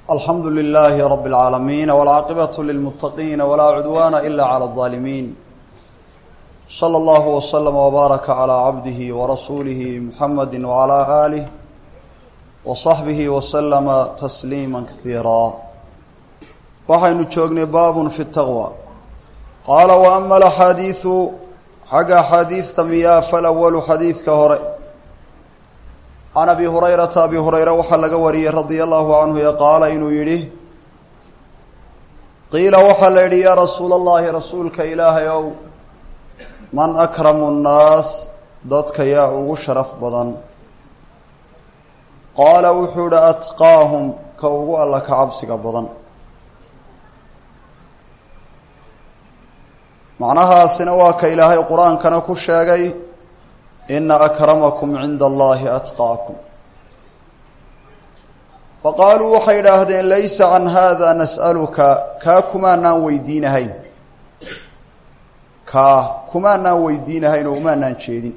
alxamdu lilaahi rab اlcaalamiin wاlcaaqibaة lilmuttaqiina walaa cudwaana ila clى الظaalimiin slى اllah wslm wbaaraka clى cabdihi warasuulihi muxamadi wclى aalih wصaxbihi wslama tasliima kasiira waxaynu joognay baabun fi taqwa qaala waama alaxaadiidu xagga axaadiidta miyaa falawalu xadiidka hore can abi hurayrata abi hurayre waxaa laga wariyey radia allahu canhu ee qaala inuu yidhi qiila waxaa la yidhi yaa rasuula allahi rasuulka ilaahay ow man akramu nnaas dadka yaa ugu sharaf badan qaala wuxuu yihi atqaahum ka ugu alla ka cabsiga badan macnahaasina waa ka ilaahay qur-aankana ku sheegay ina akramakum cinda allahi atqaakum faqaaluu waxay idhaahdeen laysa can hada nas'aluka kaa kumaanaan weydiinahayn kaa kumaanaan weydiinahayn oo umaanaan jeedin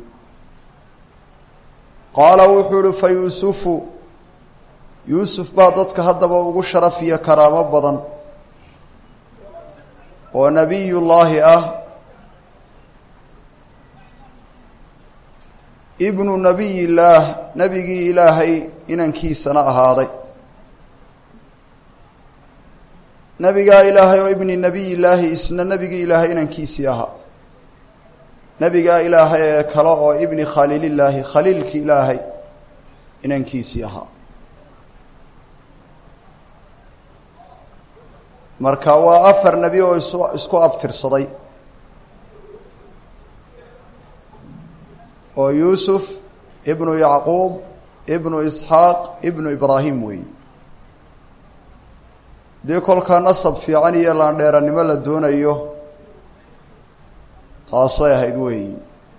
qaala wuxuu ihi fa yuusufu yuusuf baa dadka haddaba ugu sharaf iyo karaamo badan oo nebiyullaahi ah ibnu nabiy illaah nebigii ilaahay inankiisana ahaaday nebigaa ilaahay oo ibni nabiy illaahi isna nebigii ilaahay inankiisii ahaa nebigaa ilaahay ee kale oo ibni khaliilillaahi khaliilki ilaahay inankiisii ahaa marka waa afar nebi oo is isku abtirsaday oo yuusuf ibnu yacquub ibnu isxaaq ibnu ibraahim weeye dii kolkaa nasab fiican iyo laandheeranimo la doonayo taasay ahayd weeyi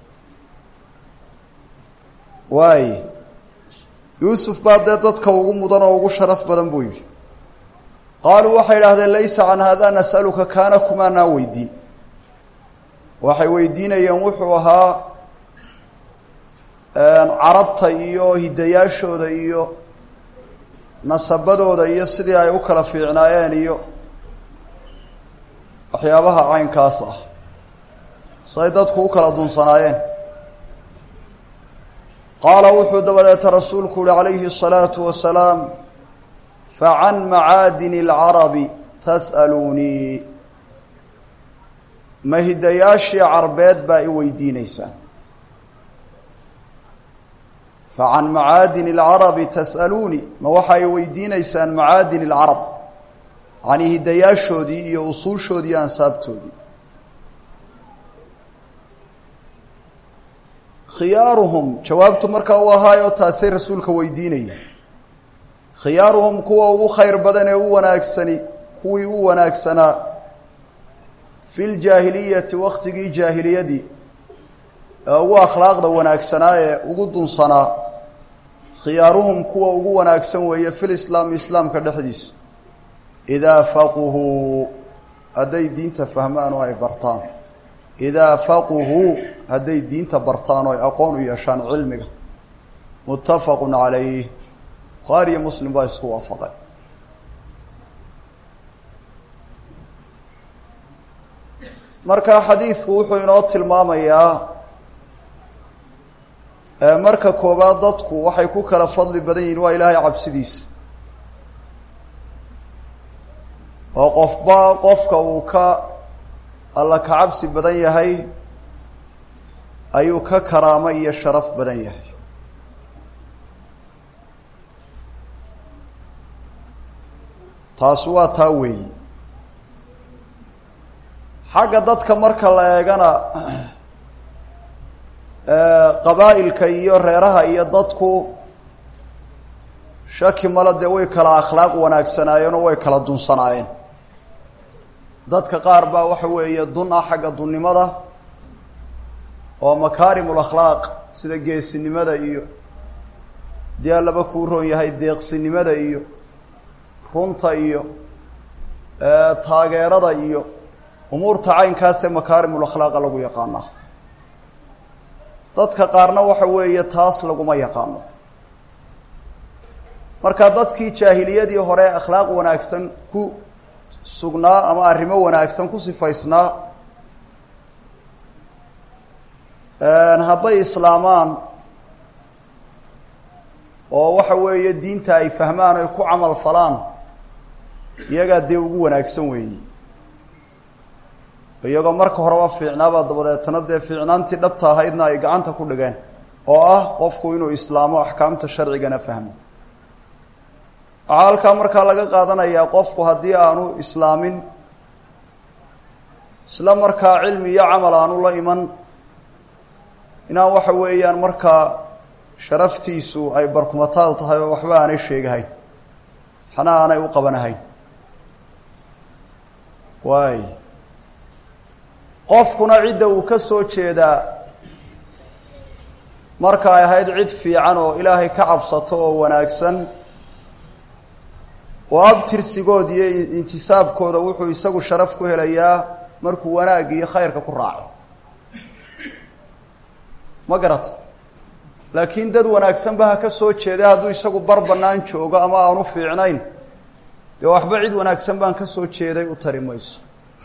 waay yuusuf baa dee dadka ugu mudan oo ugu sharaf badan buu yidhi qaaluu waxay idhahdeen laysa can hada nas'aluka kaana kumaanaan weydiin waxay weydiinayeen wuxuu ahaa carabta iyo hidayaashooda iyo nasabadooda iyo sidii ay u kala fiicnaayeen iyo waxyaabaha caynkaas ah siay dadku u kala dunsanaayeen qaala wuxuu dabadeeta rasuulku uhi calayhi الsalaatu wasalaam facan macaadini اlcarabi tas'aluunii ma hidayaashii carbeed baa i weydiineysaan facan macaadini اlcarabi tas'aluunii ma waxa ay weydiineysaan macaadini اlcarab yacnii hidayaashoodii iyo usuushoodii iyo ansaabtoodii khiyaaruhum jawaabtu markaa u ahaayoo taasay rasuulka weydiinaya khiyaaruhum kuwa ugu khayr badan ee u wanaagsani kuwii u wanaagsanaa fi ljaahiliyati waktigii jaahiliyadii ee ugu akhlaaqda wanaagsanaa ee ugu dunsanaa khiyaaruhum kuwa ugu wanaagsan weeye fi lislaami islaamka dhexdiisa idaa faquhuu hadday diinta fahmaan oo ay bartaan idaa faquhuu hadday diinta bartaan oo ay aqoon u yeeshaan cilmiga muttafaqu calayh bukhaari iyo muslim baa isku waafaqay marka xadiidku wuxuu inoo tilmaamayaa marka koowaad dadku waxay ku kala fadli badan yihiin waa ilaahay cabsidiisa oo qofba qofka uu ka alla ka cabsi badan yahay ayuu ka karaamo iyo sharaf badan yahay taasi waa taa weeyi xagga dadka marka la eegana qabaa'ilka iyo reeraha iyo dadku shaki male dee way kala akhlaaq wanaagsanaayeen oo way kala dunsanaayeen dadka qaar baa waxa weeye dun ah xagga dunnimada oo makaarimul akhlaaq sida geesinimada iyo dee allaba kuu roon yahay deeqsinimada iyo runta iyo taageerada iyo umuurta caynkaasee makaarimul akhlaaqa lagu yaqaanaa dadka qaarna waxa weeye taas laguma yaqaano marka dadkii jaahiliyadii hore akhlaaq wanaagsan ku sugnaa ama arrimo wanaagsan ku sifaysnaa hadday islaamaan oo waxa weeye diinta ay fahmaan ay ku camal falaan iyagaa dee ugu wanaagsan weeyi iyagoo marka horeba fiicnaaba dabadeetana dee fiicnaantii dhabta ahaydna ay gacanta ku dhigeen oo ah qofku inuu islaamo axkaamta sharcigana fahmo waxaa halkaa markaa laga qaadanayaa qofku haddii aanu islaamin isla markaa cilmi iyo camal aanu la iman inaan waxa weeyaan markaa sharaftiisu ay barkumataal tahay oo waxba aanay sheegahayn waxna aanay u qabanahayn waay qofkuna cidda uu ka soo jeedaa marka ay ahayd cid fiican oo ilaahay ka cabsato oo wanaagsan oo abtirsigood iyo intisaabkooda wuxuu isagu sharaf ku helayaa markuu wanaagga iyo khayrka ku raaco ma garata laakiin dad wanaagsanba ha ka soo jeeda hadduu isagu bar bannaan joogo ama aanu fiicnayn dee waxba cid wanaagsan baan ka soo jeeday u tari mayso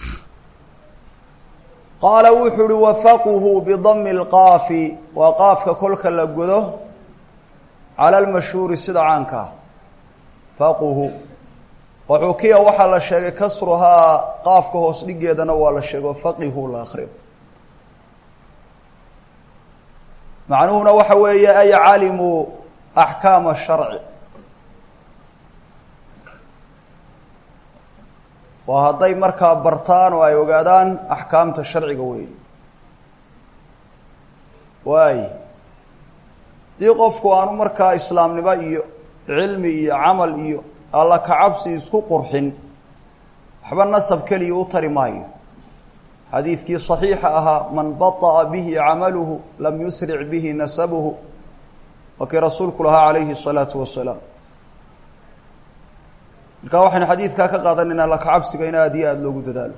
qaala wuxuu uhi wafaquhu bidami lqaafi waa qaafka kolka la godo cala almashhuuri sida caanka ah faquhu waxuukiya waxaa la sheegay kasruhaa qaafka hoos dhigeedana waa la sheego faqihu la akriyo macnuhuna waxa weeye ay calimuu axkaama sharci waa hadday markaa bartaan oo ay ogaadaan axkaamta sharciga weeye waay haddii qofku aanu markaa islaamnimo iyo cilmi iyo camal iyo alla kacabsi isku qurxin waxba nasab keliya u tari maayo xadiidkii صaxiixa ahaa man baطأa bihi camaluhu lam yusric bihi nasabuhu waa kii rasuulku lahaa calayhi الsalaaةu wasalaam marka waxaynu xadiidkaa ka qaadanayna alla kacabsiga in aada iyo aada loogu dadaalo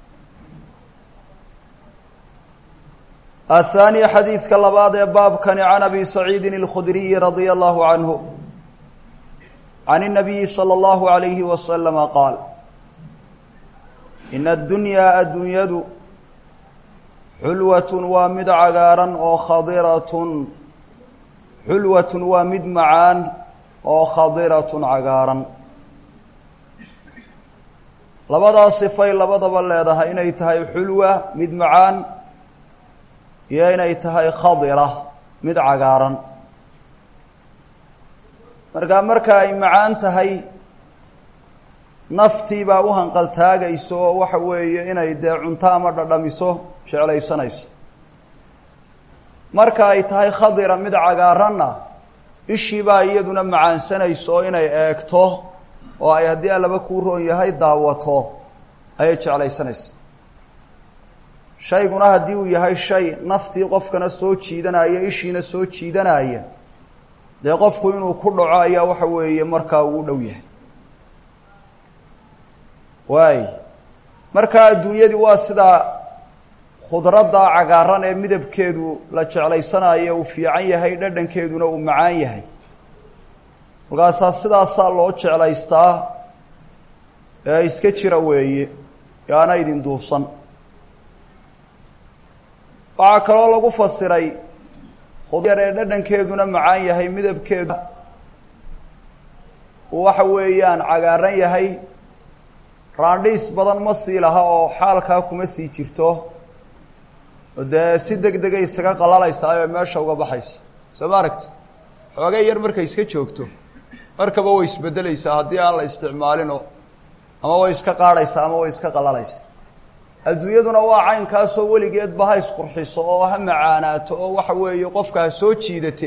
aلthaaniya xadiidka labaad ee baabkani can abi saciidi اlkhudriyi radia allahu canhu can الnabiyi slى اllahu عalayhi waslama qaal in addunyaa adduunyadu xulwatun waa mid cagaaran oo khadiratun xulwatun waa mid macaan oo khadiratun cagaaran labadaa sifay labadaba leedahay inay tahay xulwa mid macaan iyo inay tahay khadira mid cagaaran markaa marka ay macaan tahay naftii baa u hanqaltaagayso oo waxa weeye inay dee cunto ama dhadhamiso jeclaysanayso marka ay tahay khadira mid cagaaranna ishii baa iyaduna macaansanayso oo inay eegto oo ay haddii allaba kuu roon yahay daawato ayay jeclaysanaysa shayguna haddii uu yahay shay naftii qofkana soo jiidanaya ishiina soo jiidanaya dee qofku inuu ku dhaco ayaa waxa weeye markaa uu dhow yahay waay markaa adduunyadii waa sidaa khudradda cagaaran ee midabkeedu la jeclaysanayo uu fiican yahay dhadhankeeduna uu macaan yahay markaasaa sidaasaa loo jeclaystaa ee iska jira weeye yaana idin duufsan waxaa kaloo lagu fasiray khudyar ee dhadhankeeduna macaan yahay midabkeedu uu waxa weeyaan cagaaran yahay raandhiis badan ma sii laha oo xaalkaa kuma sii jirto dee si deg degay isaga qalalaysaa ee meesha uga baxaysa soo ma aragti xoogay yar markay iska joogto markaba way isbedelaysaa haddii aan la isticmaalinoo ama way iska qaadhaysaa ama way iska qalalaysaa adduunyaduna waa caynkaasoo weligeedba ha isqurxiso oo ha macaanaato oo waxa weeye qofka ha soo jiidata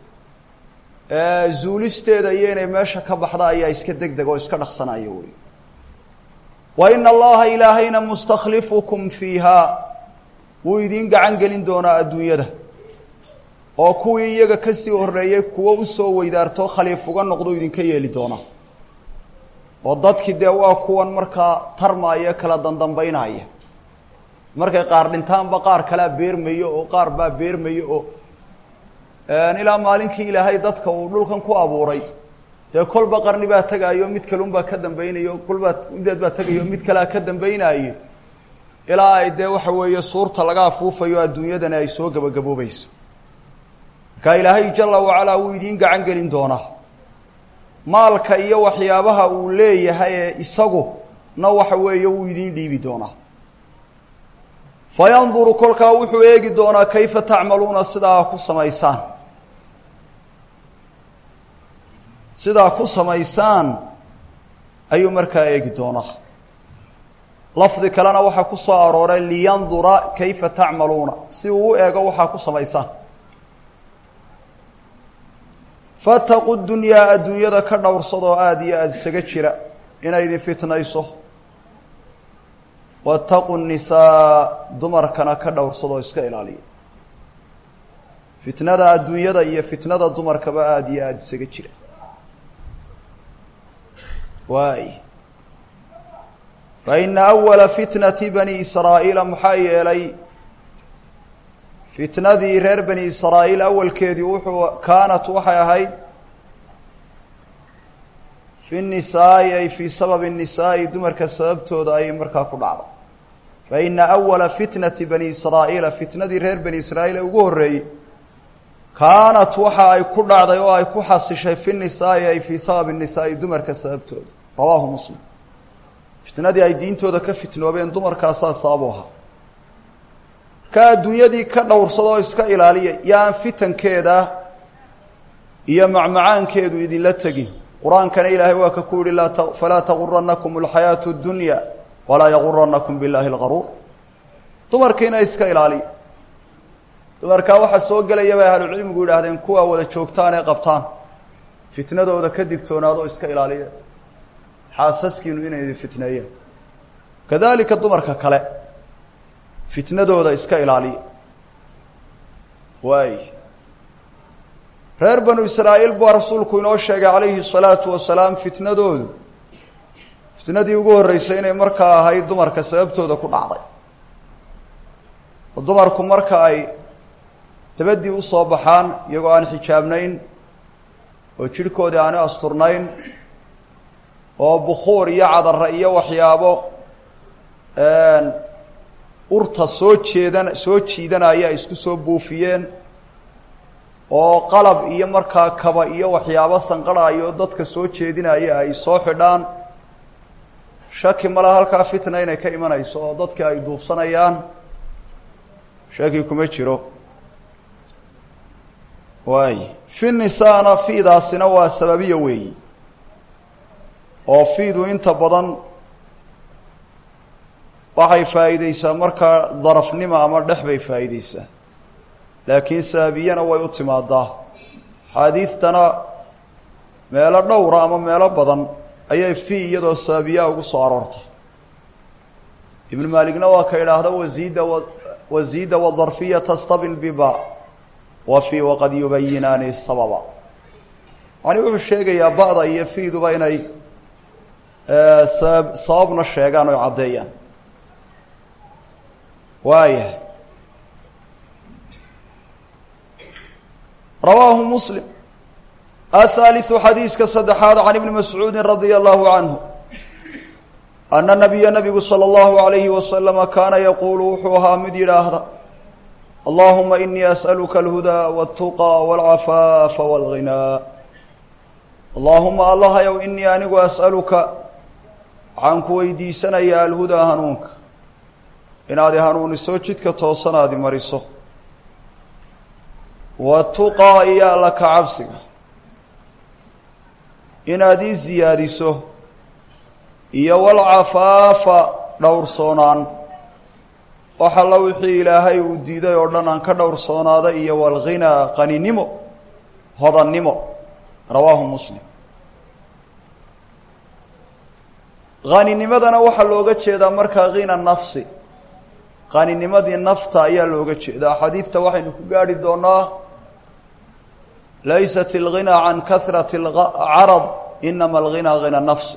e zuulisteeda iyo inay meesha ka baxda ayaa iska deg deg oo iska dhaqsanaya wey wa ina allaha ilaahayna mustakhlifukum fiiha wuu idiin gacan gelin doonaa adduunyada oo kuwii iyaga kasii horreeyey kuwo usoo weydaarto khaliif uga noqdo idinka yeeli doonaa oo dadkii dee waa kuwan markaa tarmaaya kala dandambaynaya markay qaar dhintaanba qaar kalea beermayo oo qaar baa beermayo oo ilaa maalinkii ilaahay dadka uu dhulkan ku abuuray dee kolba qarni baa tegaayo mid kalunbaa ka dambaynayo kolbaa mideed baa tegayo mid kalea ka dambaynaayo ilaa ay dee waxa weeye suurta laga afuufayo adduunyadani ay soo gebagaboobayso markaa ilaahay jala wacalaa wuu idiin gacan gelin doonaa maalka iyo waxyaabaha uu leeyahay ee isagu na waxa weeye wuu idiin dhiibi doonaa fa yanduru kolkaa wuxuu eegi doonaa kayfa tacmaluuna sidaa ku samaysaan sidaa ku samaysaan ayuu markaa eegi doonaa lafdi kalena waxaa ku soo arooray liyandura kayfa tacmaluuna si uu u eego waxaa ku samaysaan fataqu dunyaa adduunyada ka dhowrsadoo aada iyo aada isaga jira inay idin fitnayso wataqu nisaa dumarkana ka dhowrsadoo iska ilaaliya fitnada adduunyada iyo fitnada dumarkaba aada iyo aada isaga jira waay fa ina awala fitnati bani israa'iila maxaa yeelay fitnadii reer bani israa'iil awalkeedii wuxuu kaanat waxay ahayd fi nisaa'i ay fii sababi nisaa'i dumarka sababtooda ayay markaa ku dhacday fa ina awala fitnati bani israa'iila fitnadii reer bani israa'iil ee ugu horreeyey kaanat waxa ay ku dhacday oo ay ku xasishay fi nisaa'i ay fii sababi nisaa'i dumarka sababtooda rawaahu muslim fitnadii ay diintooda ka fitnoobeen dumarkaasaa sababu ahaa ka adduunyadii ka dhowrsadoo iska ilaaliya yaan fitankeeda iyo macmacaankeedu idinla tegin qur-aankana ilaahay waa ka ku yihi laa falaa taguranakum alxayaatu اdunya walaa yaguranakum biاllahi اlgaruur dumarkiina iska ilaaliya dumarkaa waxaa soo gelaya bay ahlucilmigu yidhaahdeen kuwaa wada joogtaan ee qabtaan fitnadooda ka digtoonaadoo iska ilaaliya xaasaskiinu inay idin fitneeyeen kadalika dumarka kale fitnadooda iska ilaaliya waay reer banu israa'iil baa rasuulku inoo sheegay calayhi الsalaatu wasalaam fitnadoodu fitnadii ugu horreysay inay markaa ahayd dumarka sababtooda ku dhacday oo dumarku marka ay dabadii usoo baxaan iyagoo aan xijaabnayn oo jidhkoodii aani asturnayn oo bukuur iyo cadara iyo waxyaabo urta soo jeedan soo jiidanaya ay isku soo buufiyeen oo qalab iyo markaa kaba iyo waxyaabo sanqarhayo dadka soo jeedinaya ay soo xidhaan shaki male halkaa fitna inay ka imanayso oo dadkii ay duufsanayaan shaki kuma jiro waay fi nisaana fiidaasina waa sababiya weeyi oo fiidu inta badan waxay faa'iideysaa markaa darafnimo ama dhex bay faa'iideysaa laakiin sababiyana way u timaadaa xaadiidtana meelo dhowra ama meelo badan ayay fi iyadoo sababiyaa ugu soo aroortay ibnu maaligna waa ka idhaahda wasiida wasiida wadarfiya tastabil biba wa fi waqad yubayinaani sababa yani wuxuu sheegayaa ba'da iyo fiiduba inay sabab sababna sheegaan oy caddeeyaan waaya rawaahu muslim aلثaaliثu xadiiska saddexaad can ibni mascuudi radia allahu canhu ana nabiya nabigu salى اllahu عalayhi wasalama kaana yaquulu wuxuu ahaa mid yidhaahda allahuma inii asأaluka اlhudaa wالtuqى wاlcafaafa wاlghinaa allahuma allahayow inii anigu as'aluka waxaan ku weydiisanayaa alhudaa hanuunka inaad i hanuuniso jidka toosanaadi mariso watuqaa iyo alla ka cabsiga inaad ii siyaadiso iyo walcafaafa dhowrsoonaan wax alla wixii ilaahay uu diiday oo dhan aan ka dhowrsoonaada iyo walghinaa qaninimo hodannimo rawaahu muslim haninimadana waxaa looga jeedaa markaa hina nafsi qaninimadii nafta ayaa looga jeedaa xadiidta waxaynu ku gaarhi doonaa laysat اlghinaa can kahrati اcarad inama alghinaa hina nafsi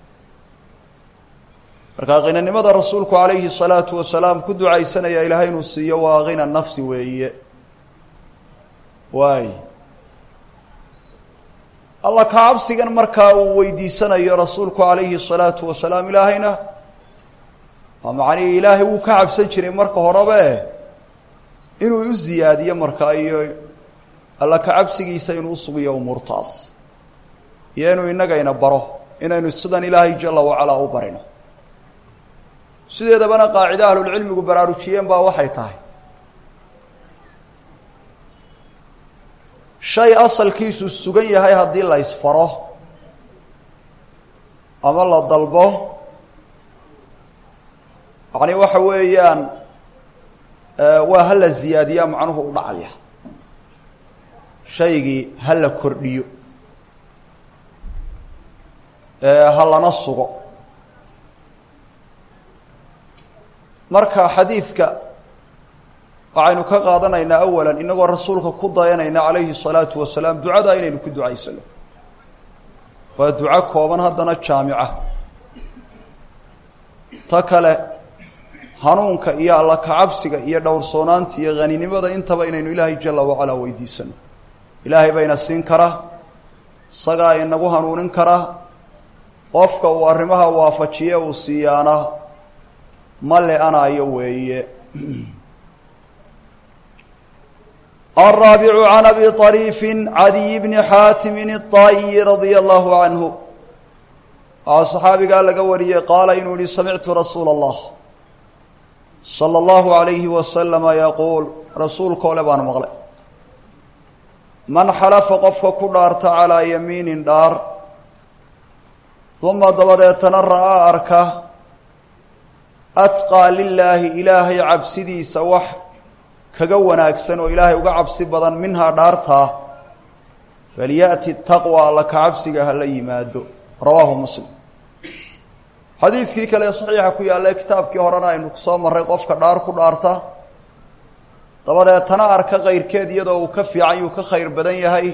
markaa khinanimada rasuulku calayhi الsalaatu wasalaam ku ducaysanaya ilaahay inuu siiyo waa hina nafsi weeye waay alla ka cabsigan markaa uu weydiisanayo rasuulku calayhi الsalaatu wasalaam ilaahayna waa macnihii ilaahay wuu ka cabsan jiray marka horebe inuu u ziyaadiyo markaa iyo alla ka cabsigiisa inuu usugiyo umuurtaas iyo inuu innagayna baro inaynu sidan ilaahay jala wacalaa u barino sideedabana qaacide ahlulcilmigu baraarujiyeen baa waxay tahay shay asalkiisu sugan yahay haddii la isfaro ama la dalbo yacni waxa weeyaan waa ha la ziyaadiyaa macnuhu u dhacaya shaygii ha la kordhiyo ha lana sugo marka xadiidka waxaynu ka qaadanaynaa awalan inagoo rasuulka ku dayanayna calayhi الsalaatu wasalaam ducadaa inaynu ku ducaysano waa duco kooban haddana jaamica ta kale hanuunka iyo alla kacabsiga iyo dhowrsoonaanta iyo haninimada intaba inaynu ilaahay jala wacalaa weydiisano ilaahay bayna siin karaa isagaa inagu hanuunin karaa qofka uu arrimaha waafajiye uu siiyaana ma le-anayo weeye الرaaبع عن أbي طريف عadي بن xاaتم الطائي رضي الله عنه waxaa صxaabigaa laga wariyey qaala inuu yihi samictu rasuul الlah slى الlaهu عaليهi وasلم yquul rasuulka ole baan maqlay man xalafa qofka ku dhaarta calىa yamiini dhaar ثuma dabadeetana ra'aa arka atqىa lilaahi ilaahay cabsidiisa wax kaga wanaagsan oo ilaahay uga cabsi badan minhaa dhaartaa falyaأti taqwى alla ka cabsiga hala yimaado rawaahu muslim xadiidkii kale saxiixa ku yaalla kitaabkii horena aynu kusoo marray qofka dhaar ku dhaarta dabadeetana arka kayrkeed iyadoo uu ka fiican yuu ka khayr badan yahay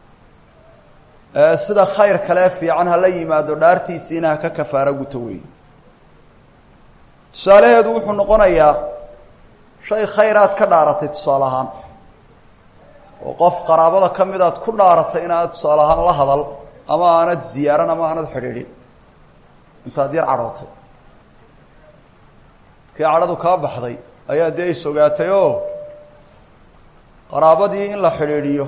sida khayr kale fiican hala yimaado dhaartiisiina ha ka kafaaro guto weey tusaalaheedu wuxuu noqonayaa shay khayraad ka dhaaratay tusaale ahaan oo qof qaraabada ka mid aad ku dhaaratay inaad tusaale ahaan la hadal ama aanad ziyaaran ama aanad xidhiidhin intaad yar cadhootay kii cadhadu kaa baxday ayaa dee is ogaatay oo qaraabadii in la xidhiidhiyo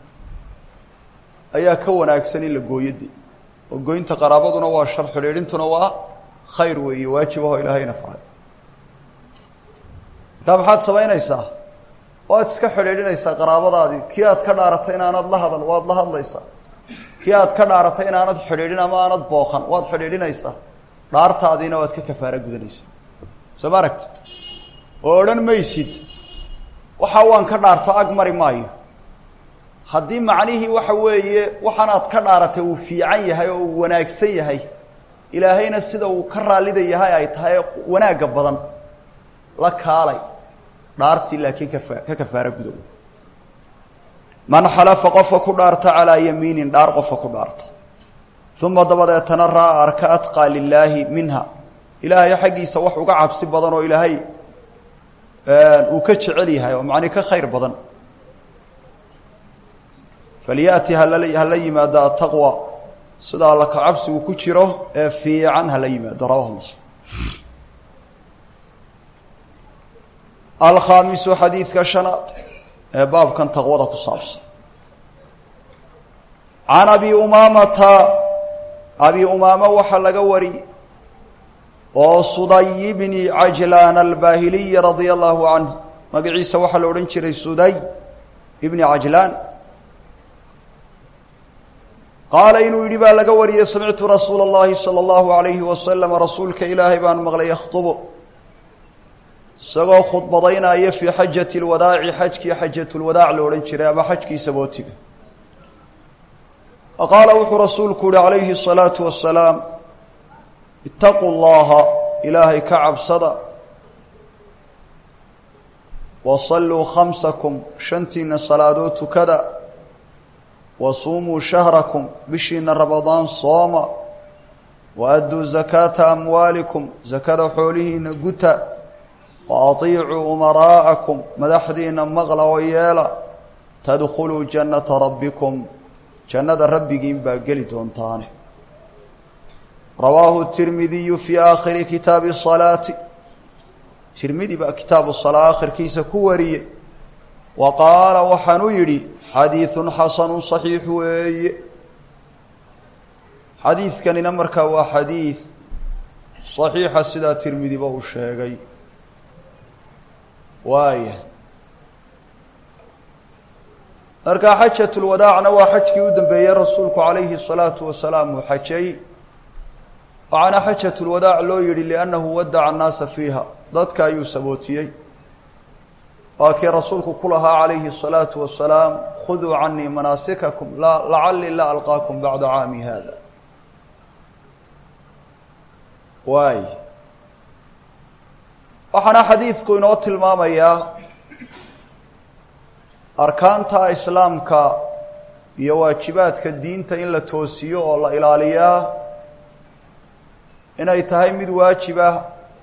ayaa ka wanaagsan in la gooyode oo goynta qaraabaduna waa shar xidhiidhintuna waa khayr weeye waajibaho ilaahayna faray markaa maxaad samaynaysaa waad iska xidhiidhinaysaa qaraabadaadii kii aad ka dhaaratay inaanad la hadal waad la hadlaysaa kii aad ka dhaaratay inaanad xidhiidhin ama aanad booqan waad xidhiidhinaysaa dhaartaadiina waad ka kafaaro gudanaysaa soo ma aragtid oo odhan maysid waxa waan ka dhaarto ag mari maayo haddii macnihii waxa weeye waxaanaad ka dhaaratay uu fiican yahay oo uu wanaagsan yahay ilaahayna sida uu ka raallida yahay ay tahay wanaagga badan la kaalay dhaartii laakiin kafa ka kafaaro gudow man xalafa qofka ku dhaarta calaa yamiinin dhaar qofka ku dhaarta uma dabadeetana raa arka atqaa lilaahi minha ilaahay xaggiisa wax uga cabsi badan oo ilaahay uu ka jecel yahay oo macni ka khayr badan falyati halala hala yimaado ataqwa sida alla ka cabsigu ku jiro ee fiican hala yimaado rawahu muslim alkhaamisu xadiidka shanaad ee baabkan taqwada ku saabsan can abi umaamata abi umaama waxaa laga wari oo suday bni cajlaan albaahiliyi radia allahu canhu magaciisa waxaa la odhan jiray suday ibni cajlaan qaala inuu yidhi baa laga wariyey samictu rasuula اllahi salى اllahu alayhi wasalam rasuulka ilaahay baan maqlay yakhdubu isagoo khudbadaynaya fii xajati lwadaaci xajkii xajatulwadaac la odhan jiray ama xajkii sabootiga qaala wuxuu rasuulku yihi calayhi الsalaatu wasalaam itaquu llaha ilaahay ka cabsada wasalluu khamsakum shantiina salaadood tukada wasuumuu shahrakum bishiina ramadaan sooma waadduu zakaata amwaalikum zakada xoolihiina guta wa atiicuu umaraa'akum madaxdiina maqla oo yeela tadkhuluu jannata rabbikum jannada rabbigiin baa geli doontaane rawaahu tirmidiyu fii aakhiri kitaabi salaati tirmidi baa kitaabu salaa akhirkiisa ku wariyey wa qaala waxaanuu yidhi xadiidun xasanu saxiix weeye xadiidkanina markaa waa xadiid saxiixa sidaa tirmidiba uu sheegay waaya markaa xajatulwadaacna waa xajkii u dambeeyey rasuulku calayhi salaatu wasalaam uu xajay waxaana xajatulwadaac loo yidhi liannahu wadaca annaasa fiiha dadka ayuu sabootiyey waa kii rasuulku ku lahaa calayhi الsalaatu wasalaam khuduu canii manaasikakum lacalii la alqaakum bacda caami hada waay waxaana xadiidku inoo tilmaamayaa arkaanta islaamka iyo waajibaadka diinta in la toosiyo oo la ilaaliyaa inay tahay mid waajib ah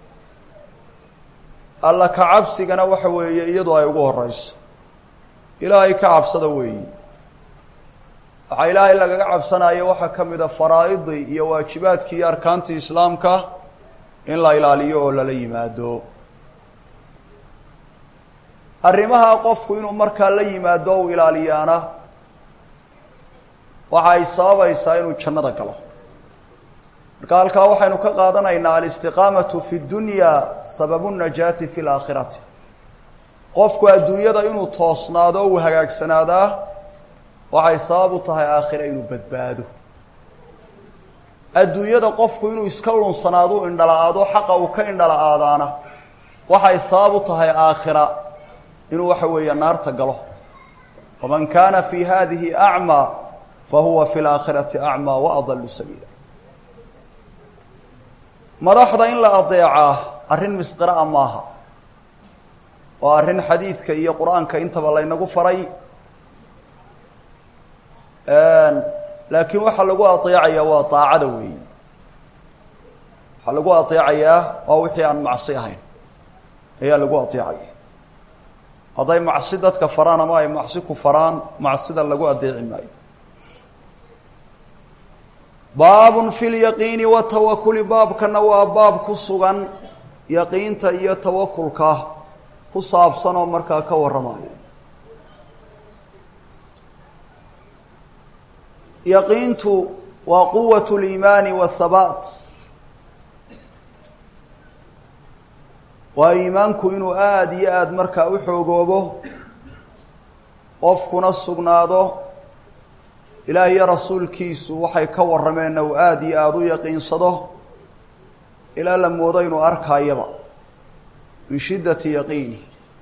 alla ka cabsigana waxa weeye iyadu ay ugu horeyso ilaahay ka cabsada weeyi waxaa ilaahay lagaga cabsanayo waxaa ka mid a faraa'idii iyo waajibaadkii iyo arkaantii islaamka in la ilaaliyo oo lala yimaado arrimaha qofku inuu markaa la yimaado u ilaaliyaana waxa ay sababaysaa inuu jannada galo marka halkaa waxaynu ka qaadanaynaa alistiqaamatu fi dunya sababu najaati fi laakhirati qofku adduunyada inuu toosnaado o uu hagaagsanaadaa waxay sabab u tahay aakhira inuu badbaado adduunyada qofku inuu iska lunsanaado u indhala-aado xaqa uu ka indhala-aadaana waxay sabab u tahay aakhira inuu waxa weeye naarta galo waman kaana fi hadihi acmaa fahuwa fi laakhirati acmaa waadalu sabiila madaxda in la adeecaa arrin misqira'a maaha waa arrin xadiidka iyo qur-aanka intaba laynagu faray laakiin waxaa lagu adeecayaa waa daacada weeyi waxaa lagu adeecayaa waa wixii aan macsi ahayn ayaa lagu adeecaya hadday macsi dadka faraan ama ay macsi ku faraan macsida lagu adeeci maayo baabun fi lyaqiini watawakuli baabkana waa baab ku sugan yaqiinta iyo tawakulka ku saabsan oo markaa ka warramayo yaqiintu waa quwat liimaani wathabaat waa iimaanku inuu aada iyo aada markaa u xoogoobo qofkuna sugnaado ilaah iyo rasuulkiisu waxay ka warrameenna uu aada iyo aada u yaqiinsado ilaa la moodo inuu arkaayaba min shiddati yaqiini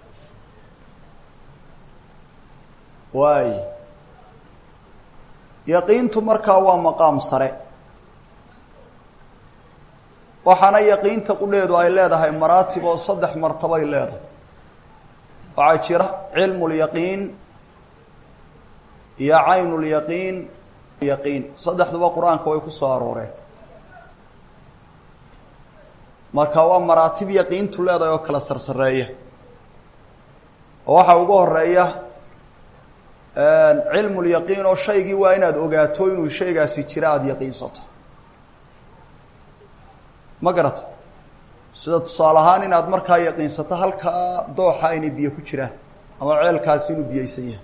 waay yaqiintu markaa waa maqaam sare waxaana yaqiinta qudheedu ay leedahay maraatib oo saddex martabay leedahay waxaa jira cilmu lyaqiin iyo caynu lyaqiin yaqiin saddexduba qur-aanka way ku soo arooreen marka waa maraatib yaqiintu leedahay oo kala sarsareeya oo waxaa ugu horeeya cilmu lyaqiin oo shaygii waa inaad ogaato inuu shaygaasi jira aada yaqiinsato ma garata sida tusaale ahaan inaad markaa yaqiinsato halkaa dooxa inay biyo ku jiraan ama ceelkaasi inuu biyeysan yahay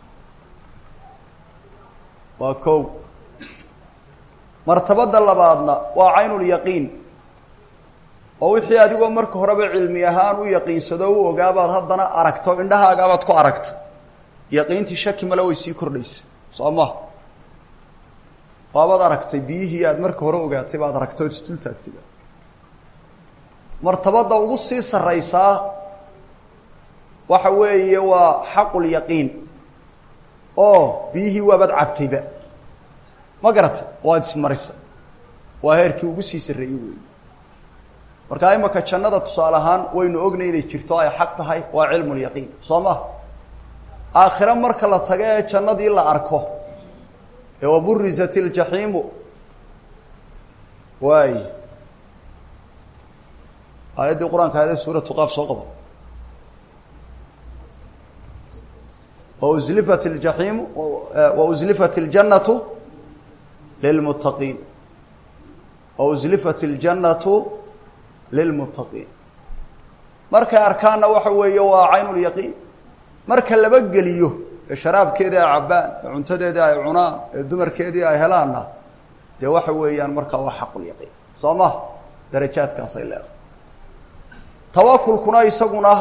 waa kow martabada labaadna waa caynulyaqiin oo wixii adigoo marka horeba cilmi ahaan u yaqiinsado o u ogaabaad haddana aragto indhahaagaabaad ku aragta yaqiintii shaki male way sii kordhaysa soo ma waabaad aragtay biyihii aad marka hore ogaatay baad aragtay ood isdul taagtay martabada ugu sii sarraysaa waxa weeye waa xaqulyaqiin oo biyihii waabaad cabtayba ma garatay waad ismarisa waa heerkii ugu sii sarreeyey weeye markaa imaka jannada tusaale ahaan waynu ognay inay jirto ay xaq tahay waa cilmulyaqiin soo ma aakhire marka la tago ee jannadii la arko ee waburizat iljaxiimu waay aayaddii qur-aanka aayadda suuratu qaaf soo qabo waslifat اljaxiimu wauslifat اljannatu lilmuttaqiin wauslifat اljannatu lilmuttaqiin markay arkaanna waxa weeye waa cayn lyaqiin marka laba geliyo ee sharaabkeedii ay cabbaan ee cuntadeedii ay cunaan ee dumarkeedii ay helaanna dee waxa weeyaan markaa waa xaqulyaqiin soo ma darajaadkaasay leedahay tawakulkuna isaguna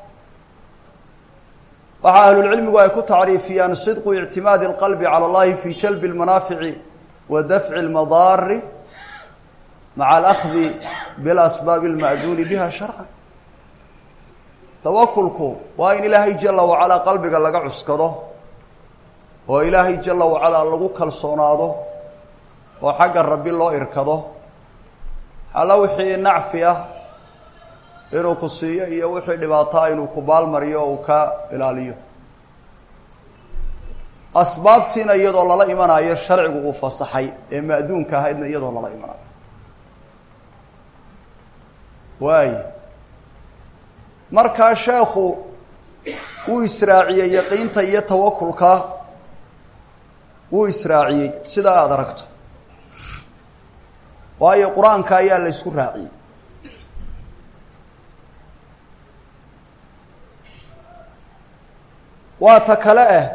waxaa ahlulcilmigu ay ku tacriifiyaan sidqu ictimaadi اlqalbi calى اllahi fi jalbi اlmanaafici wa dafci اlmadaari maca alahdi bilasbaabi اlma'duuni biha sharcan tawakulku waa in ilaahay jala wacalaa qalbiga laga cuskado oo ilaahay jala wacalaa lagu kalsoonaado oo xagga rabbi loo irkado alla wixii nacfi ah inuu ku siiyo iyo wixii dhibaataa inuu ku baalmariyo oo uu ka ilaaliyo asbaabtiina iyadoo lala imanayo sharcigu uu fasaxay ee ma'duunka ahaydna iyadoo lala imanayo waay markaa sheekhu wuu israaciyey yaqiinta iyo tawakulka wuu israaciyey sidaa aada aragto waayo qur-aanka ayaa la ysku raaciyey waa ta kale ah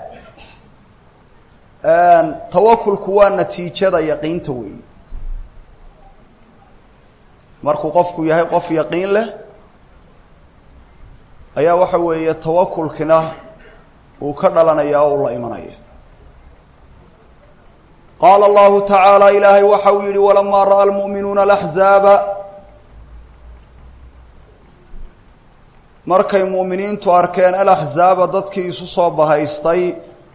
tawakulku waa natiijada yaqiinta weeyi markuu qofku yahay qof yaqiin leh ayaa waxa weeye tawakulkina uu ka dhalanaya oo uu la imanaya qaala allahu tacaala ilaahay waxa uu yihi walamaa ra'a almu'minuuna alaxzaaba markay mu'miniintu arkeen alaxzaaba dadkii isu soo bahaystay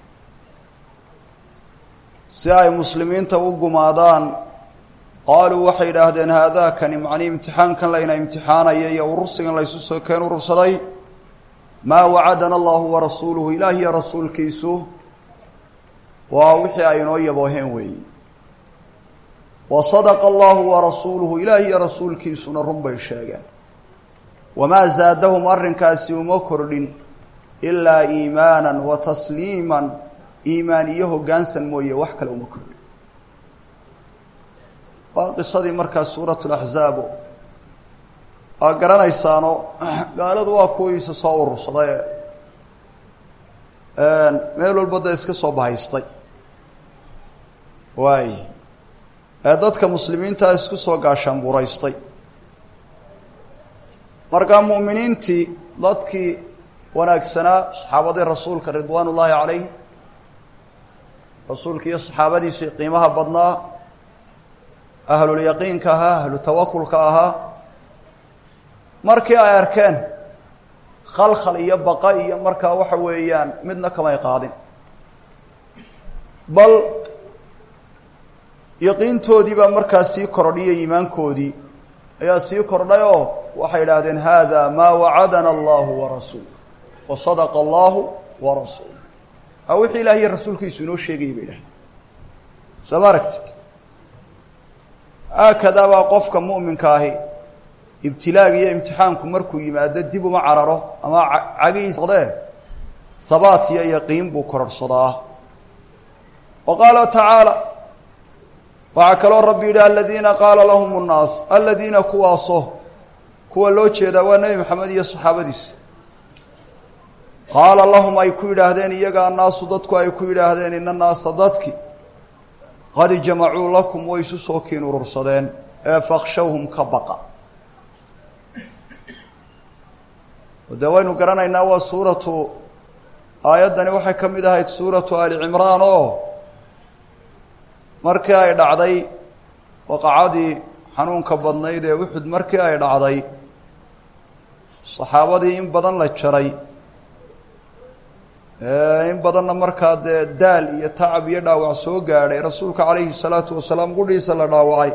si ay muslimiinta u gumaadaan qaaluu waxay idhaahdeen haadaakani macnii imtixaankan layna imtixaanaya iyo urursigan laysu soo keen urursaday maa wacadana allahu warasuuluhu ilaah iyo rasuulkiisu waa wixii ay inoo yabooheen weeyi wa sadaqa allahu warasuuluhu ilaah iyo rasuulkiisuna run bay sheegeen wamaa zaadahum arrinkaasi uma kordhin ilaa iimaanan wa tasliiman iimaan iyo hoggaansan mooye wax kale uma kordhin waa qisadii markaa suurat laxzaabo aa garanaysaano gaaladu waa kuwiisa soo urursaday meel walba da iska soo bahaystay waay ee dadka muslimiintaa isku soo gaashaanbuuraystay markaa mu'miniintii dadkii wanaagsanaa saxaabadii rasuulka ridwaan ullaahi calayh rasuulka iyo saxaabadiisii qiimaha badnaa ahlulyaqiinka ahaa ahlu tawakulka ahaa markii ay arkeen khalkhal iyo baqa iyo markaa waxa weeyaan midna kamay qaadin bal yaqiintoodii baa markaa sii kordhiyay iimaankoodii ayaa sii kordhay oo waxay idhaahdeen hada maa wacadana allahu warasuul wa sadaqa allahu warasuul a wixii ilaah iyo rasuulkiisu inoo sheegayay bay idhahdeen soo ma aragtid haakadaa baa qofka mu'minka ahi ibtilaaga iyo imtixaanku markuu yimaado dib uma cararo ama cagiisdee habaat iyo yaqiin buu kororhsadaa wa qaala tacaala waxaa kaloo rabbi yidhi aladiina qaala lahum nnaas aladiina kuwaaso kuwa loo jeedaa waa nebi maxamed iyo saxaabadiisa qaala lahum ay ku yidhaahdeen iyaga annaasu dadku ay ku yidhaahdeen ina naasa dadki qad jamacuu lakum way isu soo kiin urursadeen ee fakshawhum ka baqa dee waynu garanaynaa waa suuratu aayaddani waxay ka mid ahayd suuratu ali cimraan oo markii ay dhacday waqacadii xanuunka badnayd ee uxud markii ay dhacday saxaabadii in badan la jaray in badanna markaa dee daal iyo tacab iyo dhaawac soo gaadhay rasuulka calayhi salaatu wasalaam qudhiisa la dhaawacay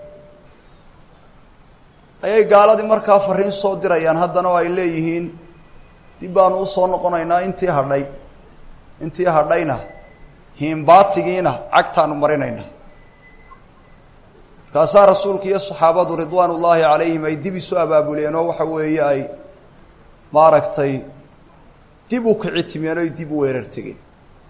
ayay gaaladii markaa fariin soo dirayaan haddana oo ay leeyihiin dib baanu usoo noqonaynaa intii hadhay intii hadhayna hiimbaatigiina cagtaanu marinayna markaasaa rasuulka iyo saxaabadu ridwaan ullaahi calayhim ay dib isu abaabuleen oo waxa weeye ay maaragtay dib u kici timeen oy dib u weerar tegeen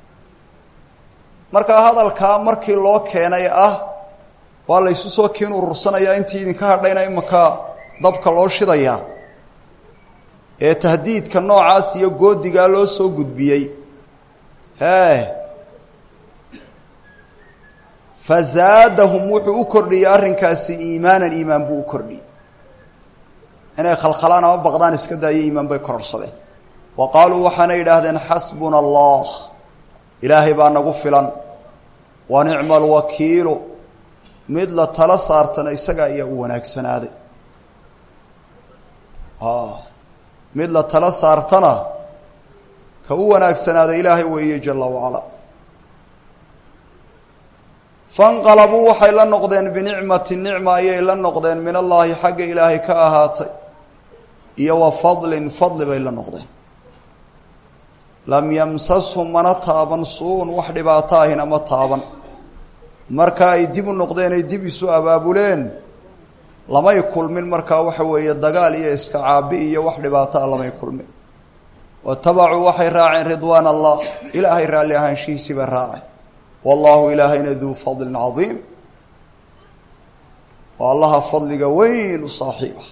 markaa hadalkaa markii loo keenay ah waa la ysu soo kiin urursanayaa intii idinka hadhayna imanka dabka loo shidayaa ee tahdiidka noocaas iyo goodigaa loo soo gudbiyey hee fazaadahum wuxuu u kordhiyey arrinkaasi iimaanan iimaan buu u kordhiyey inay khalkhalaan ama baqdaan iska daayo iimaan bay kororsadeen wa qaaluu waxaana yidhaahdeen xasbuna allah ilaahay baa nagu filan wa nicma alwakiilu mid la tala saartana isaga ayaa u wanaagsanaaday mid la tala saartana ka u wanaagsanaaday ilaahay weeye jala wacala fanqalabuu waxay la noqdeen binicmati nicma ayay la noqdeen min allaahi xagga ilaahay ka ahaatay iyo wa fadlin fadli bay la noqdeen lam yamsashum mana taaban suu-un wax dhibaato ahina ma taaban marka ay dib u noqdeen ay dib isu abaabuleen lamay kulmin markaa waxa weeye dagaal iyo iska caabi iyo wax dhibaato ah lamay kulmin watabacuu waxay raaceen ridwaan allah ilaahay raalli ahaanshihiisii bay raaceen wallahu ilaahayna duu fadlin cadiim oo allaha fadliga weyn u saaxiib ah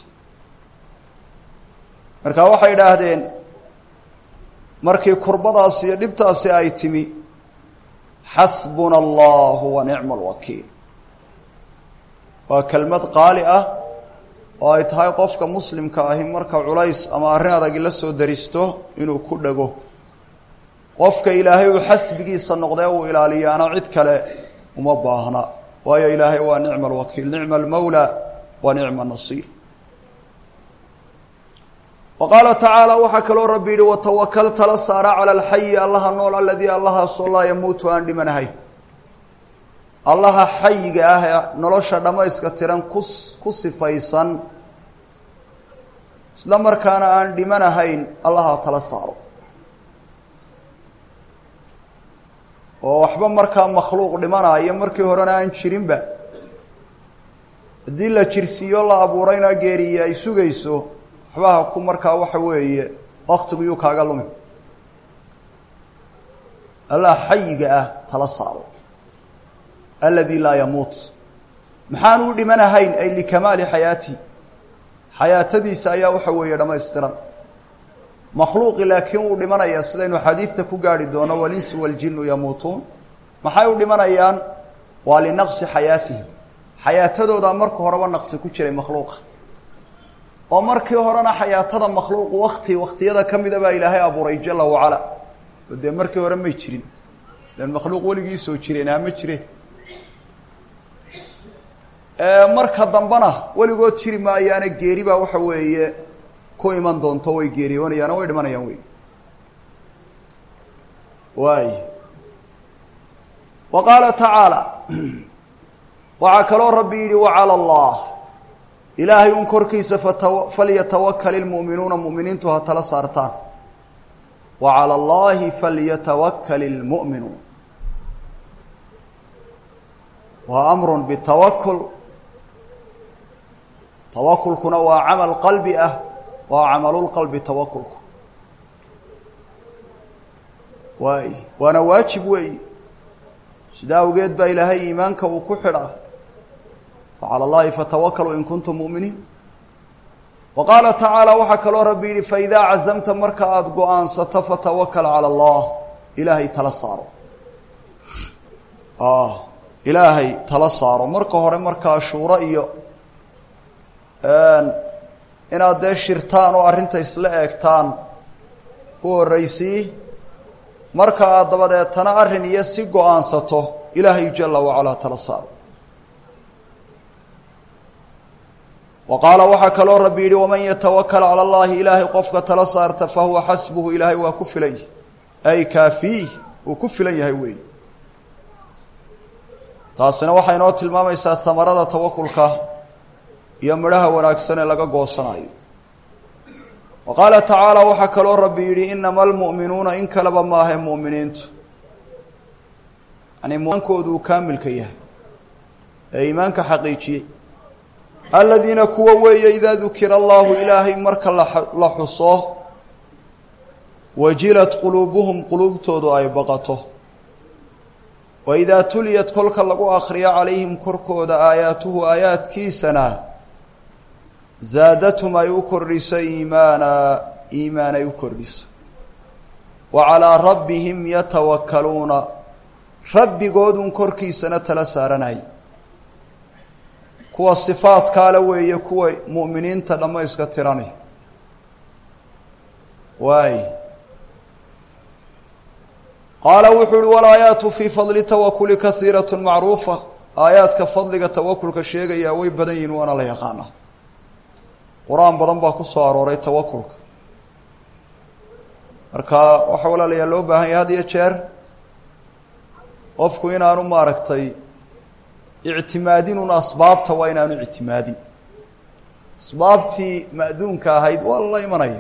marka waxay idhaahdeen markii kurbadaasi iyo dhibtaasi ay timi xasbuna allahu wa nicma alwakiil waa kelmad qaali ah oo ay tahay qofka muslimka ahi marka culays ama arrin adagi la soo daristo inuu ku dhego qofka ilaahay uu xasbigiisa noqdee uu ilaaliyaana cid kale uma baahna waayo ilaahay waa nicma alwakiil nicma almawla wa nicma nasiir wa qaala tacaala waxaa kaloo rabbi yihi watawakal tala saara cala alxayi allaha nool aladii allahaasoo laa yamuutu aan dhimanahay allaha xayiga ah ee nolosha dhammayska tiran kus ku sifaysan isla markaana aan dhimanahayn allaha tala saaro oo waxba markaa makhluuq dhimanaayo markii horena aan jirinba haddii la jirsiiyo la abuurayna geeriye ay sugayso waxbaha ku markaa waxa weeye waktigu yuu kaaga lumi allah xayiga ah tala saaro aladi laa yamuut maxaan u dhimanahayn ay likamaali xayaatihi xayaatadiisa ayaa waxa weeye dhammaystiran makhluuqi laakiin wuu dhimanayaa sidaynu xadiidta ku gaarhi doono walinsu waljinu yamuutuun maxay u dhimanayaan waa linaqsi xayaatihim xayaatadoodaa marka horeba naqsi ku jiray makhluuqa oo markii horena xayaatada makhluuqu wakti waktiyada ka mida baa ilaahay abuuray jala wacala oo dee markii hore may jirin den makhluuq weligii soo jireen ha ma jire marka dambena weligood jiri maayaana geeri baa waxa weeye ku iman doonto way geeriyoonayaan o way dhimanayaan wey waay wa qaala tacaala waxaa kaloo rabbi yidhi wacala allah ilaahay un korkiisa fatawa falyatawakal ilmu'minuuna mu'miniintu ha tala saartaan wa cala allahi falyatawakal ilmu'minuun waa amrun bitawakul tawakulkuna waa camal qalbi ah waa camalulqalbi tawakulku waay waana waajib weey sidaa awgeed baa ilaahay iimaanka uu ku xidhaa wacala allahi fatawakalu in kuntum mu'miniin wa qaala tacaala waxaa kaloo rabbi yidhi faidaa cazamta marka aada go-aansato fatawakal cala allah ilaahay tala saaro ilaahay tala saaro marka hore markaa shuuro iyo inaad dee shirtaan oo arrinta isla eegtaan ku horraysii marka aad dabadeetana arrin iyo si go-aansato ilaahay jala wacalaa tala saaro wa qaala waxaa kaloo rabbi yidhi waman yatawakal cala allahi ilaahay qofka tala saarta fa huwa xasbuhu ilaahay waa ku filan yahy ay kaafiih uu ku filan yahay weey taasina waxay inoo tilmaamaysaa hamarada tawakulka iyo midhaha wanaagsan ee laga goosanayo wa qaala tacaala waxaa kaloo rabbi yidhi inama almu'minuuna in kaleba maahe mu'miniintu yani muankoodu uu kaamilka yahay ee iimaanka xaqiijiyey aladiina kuwa weeye idaa dukira allahu ilaahay marka la xuso wajilat quluubuhum quluubtoodu ay baqato wa idaa tuliyat kolka lagu akhriyo calayhim korkooda aayaatuhu aayaadkiisana zaadathum ay u kordhiso iimaana iimaan ay u kordhiso wa calaa rabbihim yatawakkaluuna rabbigoodun korkiisana tala saaranay kuwa sifaadkaale weeye kuwa mu'miniinta dhammayska tirani waay qaala wuxuu uhi walaayaatu fii fadli tawakuli kahiirat macruufa aayaadka fadliga tawakulka sheegayaa way badan yihin waana la yaqaana qur-aan badan baa ku soo arooray tawakulka marka waxaa walaalayaa loo baahan yahay had iyo jeer qofku inaanu maaragtay ictimaadinun asbaabta waa inaanu ictimaadin asbaabtii ma'duunka ahayd waa lala imanaya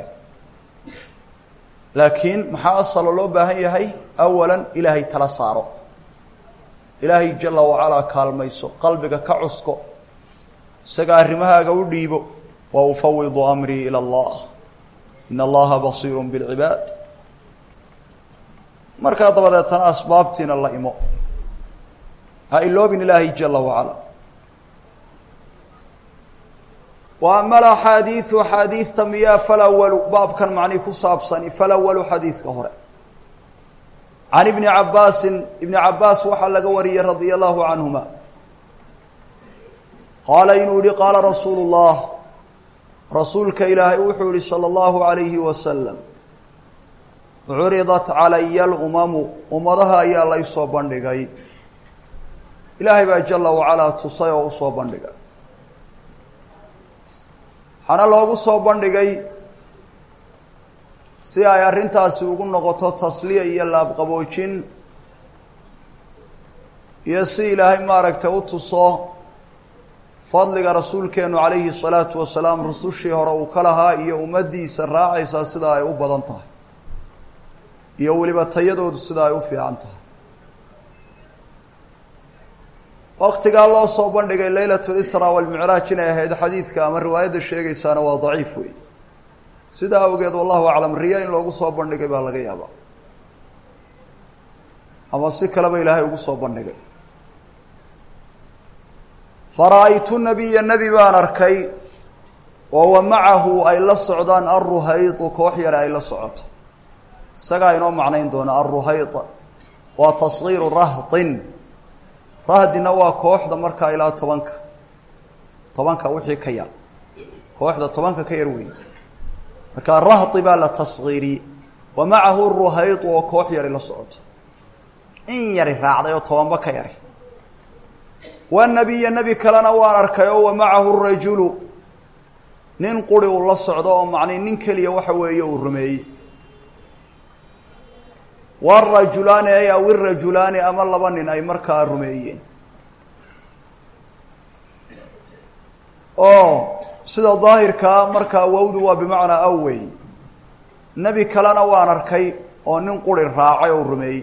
laakiin maxaa asalo loo baahan yahay awalan ilaahay tala saaro ilaahay jala wacalaa kaalmayso qalbiga ka cusko isaga arrimahaaga u dhiibo wa ufawidu amrii ila allah in allaha basiiru bilcibaad markaa dabadeetana asbaabtiina la imo ha iloobin ilaahay jala wacala wa ama alaxaadiidu axaadiidta miyaa falawalu baabkan macnii ku saabsani falawalu xadiidka hore can ibni cabaasin ibni cabaas waxaa laga wariyey radia allahu canhuma qaala inuu yihi qaala rasuulu llah rasuulka ilaahay wuxuu yihi salى اllahu alayhi wasalam curidat calaya alumamu ummadaha ayaa laysoo bandhigay ilaahay baa jala wacalaa tusay oo usoo bandhigay waxaana loogu soo bandhigay si ay arrintaasi ugu noqoto tasliya iyo laabqaboojin iyo si ilaahay maaragtay u tuso fadliga rasuulkeenu calayhi salaatu wasalaam rusushii hore uu ka lahaa iyo ummaddiisa raacaysaa sida ay u badan tahay iyo weliba tayadoodu sida ay u fiican tahay waktigaa loo soo bandhigay leylat lisra walmicraaj inay ahayd xadiidka ama riwaayadda sheegaysaana waa daciif wey sidaa awgeed wallahu aclam riya in loogu soo bandhigay baa laga yaabaa ama si kaleba ilaahay ugu soo bandhigay fara-aytu nabiya nebi baan arkay oo wa macahu ay la socdaan alruhaydu koox yare ay la socoto isagaa inoo macnayn doona alruhayd waa tasgiiru rahdin rahdina waa kooxda markaa ilaa tobanka tobanka wixii ka yar kooxda tobanka ka yar weyn markaa rahdi baa la tasgiiriyey wa macahu ruhaydu oo koox yari la socoto in yari raacday oo tobanba ka yari wanabiya nebi kalena waan arkay oo wa macahu rajulu nin quri uu la socdo oo macnii nin keliya waxa weeye uu rumeeyey warajulaani ay aw irajulaani ama laba nin ay markaa rumeeyeen oo sida daahirkaa markaa wawdu waa bimacnaa awey nebi kalena waan arkay oo nin quri raacay oo rumeeyey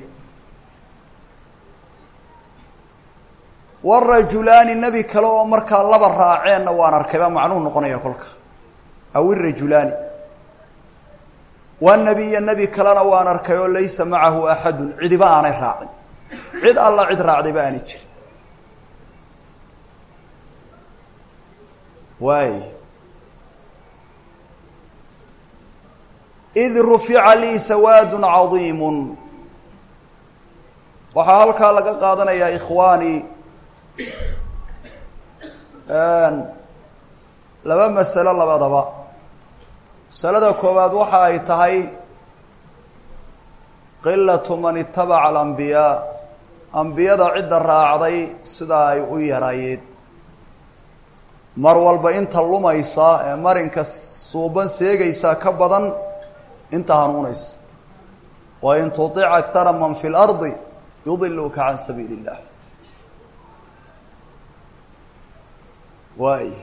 warajulaani nebi kale oo markaa laba raaceenna waan arkay baa macnuhu noqonaya kolka aw irajulaani wanabiya nebi kalena waan arkay oo laysa macahu axadun cidiba aanay raacin cid alla cid raacdayba aanay jirin waay id rufica lii sawaadun cadiimun waxaa halkaa laga qaadanayaa ikhwaani laba masalo labadaba masalada koowaad waxa ay tahay qilatu man itabaca alambiyaa ambiyada cidda raacday sidaa ay u yaraayeen mar walba inta lumaysa ee marinka suuban seegaysaa ka badan inta hanuunaysa wa in tutic akara man fi lardi yudiluka can sabiili illah waay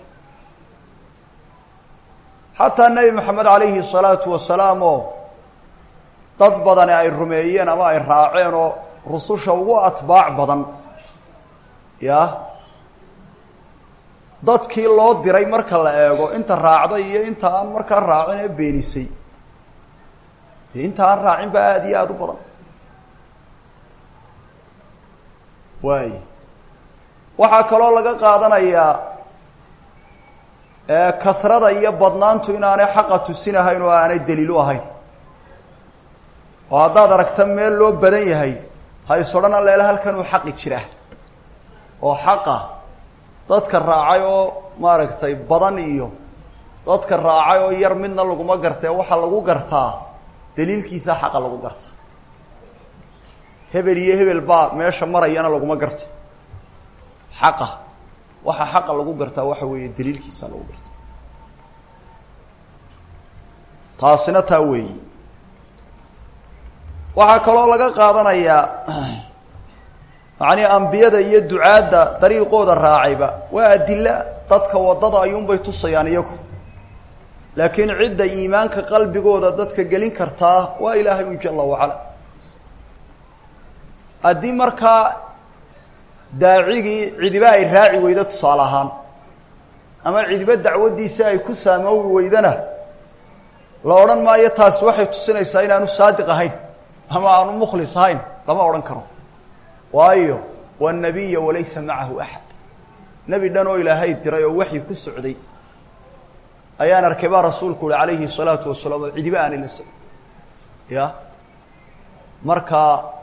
xataa nebi maxamed calayhi salaatu wasalaam oo dad badani ay rumeeyeen ama ay raaceen oo rususha ugu atbaac badan ya dadkii loo diray marka la eego inta raacday iyo inta aan markaa raacin ee beenisay dee inta aan raacin baa aada iyo aada u badan waay waxaa kaloo laga qaadanayaa kasrada iyo badnaantu inaanay xaqa tusinahayn oo aanay daliil u ahayn oo haddaad aragta meel loo badan yahay ha is odhan alleela halkanuu xaqi jiraa oo xaqa dadka raacay oo maaragtay badan iyo dadka raacay oo yar midna laguma gartee waxaa lagu gartaa daliilkiisa xaqa lagu gartaa hebel iyo hebel baa meesha marayana laguma garto xaqa waxa xaqa lagu gartaa waxa weeye daliilkiisa lagu garta taasina taa weeyi waxaa kaloo laga qaadanayaa macnii ambiyada iyo ducaadda dariiqooda raacayba waa adila dadka waddada ayuunbay tusayaan iyagu laakiin cidda iimaanka qalbigooda dadka gelin kartaa waa ilaahay un jala wacala haddii markaa daacigii cidiba ay raaci weydo tusaale ahaan ama cidiba dacwaddiisa ay ku saamoobi weydana la odhan maayo taasi waxay tusinaysaa inaanu saadiq ahayn ama aanu mukhlis ahayn lama odhan karo waayo waa nabiya walaysa macahu axad nebi dhan oo ilaahay diray oo waxyi ku socday ayaan arkay baa rasuulku uhi calayhi salaatu wasalaam oo cidiba aanay la socon ya marka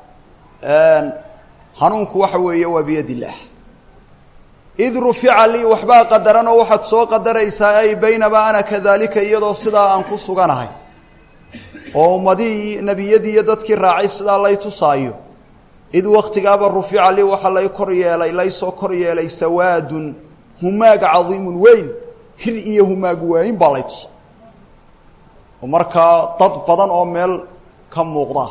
hanuunku waxa weeye waa biyad illaah id rufica lii waxbaa qadaran oo waxaad soo qadaraysaa ay baynamaa ana kadalika iyadoo sidaa aan ku suganahay oo ummadihii nebiyadii iyo dadkii raacay sidaa lay tusaayo id waktigaaba rufica lii waxaa lay kor yeelay laysoo kor yeelay sawaadun humaag cadiimun weyn hir iyo humaag waayin baa lay tusay oo markaa dad badan oo meel ka muuqda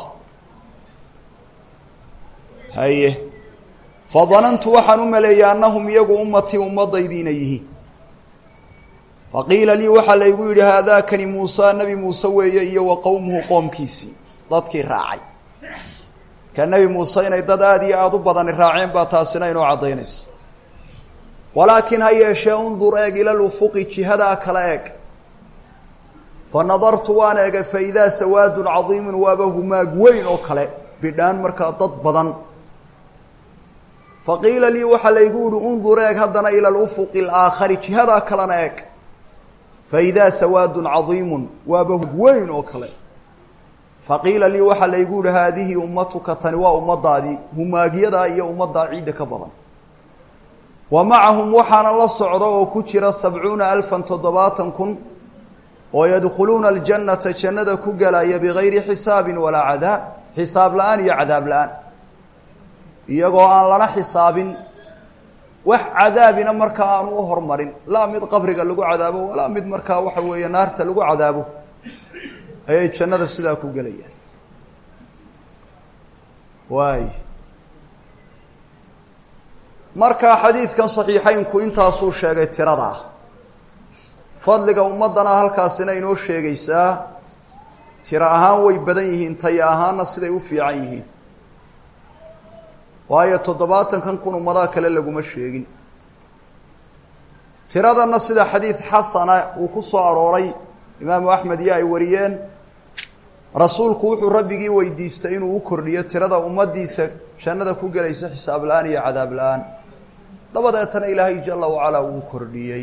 haye fadanantu waxaan u maleeyey annahum iyagu ummatii ummaddaydii inay yihiin faqiila lii waxaa laygu yidhi haadaakani muusa nebi muuse weeye iyo wa qowmuhu qoomkiisii dadkii raacay ka nebi muuse inay dad aada iyo aada u badani raaceen baa taasina inoo caddaynaysa walaakiin ha yeeshee undur eeg ila lufuqi jihadaa kala eeg fa nadartu waan eegay fa idaa sawaadun cadiimun waaba humaag weyn oo kale bidhaan markaa dad badan faqiila lii waxaa laygu yihi undur eeg haddana ila lufuqi alaakhari jihadaa kalena eeg fa idaa sawaadun cadiimun waaba weyn oo kale faqiila lii waxaa laygu yihi haadihi ummatuka tani waa ummadaadii humaagyadaa iyo ummaddaa ciidda ka badan wa macahum waxaana la socda oo ku jira sabcuuna alfan toddobaatan kun oo yadkhuluuna aljannata jannada ku galaya bigayri xisaabin walaa cadaab xisaab la-aan iyo cadaab la-aan iyagoo aan lana xisaabin wax cadaabina markaa aanu u hormarin laa mid qabriga lagu cadaabo walaa mid markaa waxa weeye naarta lagu cadaabo ayay jannada sidaa ku gelayaan waay markaa xadiidkan saxiixeynku intaasuu sheegay tirada ah fadliga ummaddana halkaasina inoo sheegaysaa tiro ahaan way badan yihiin taya ahaanna siday u fiican yihiin waayo toddobaatankan kun ummadaha kale laguma sheegin tiradanna sida xadiid xasana uu ku soo arooray imaamu axmed iyo ay wariyeen rasuulku wuxuu rabbigii weydiistay inuu u kordhiyo tirada ummaddiisa jannada ku gelaysa xisaab la-aan iyo cadaab la-aan dabadeetana ilaahay jala wacalaa wuu kordhiyey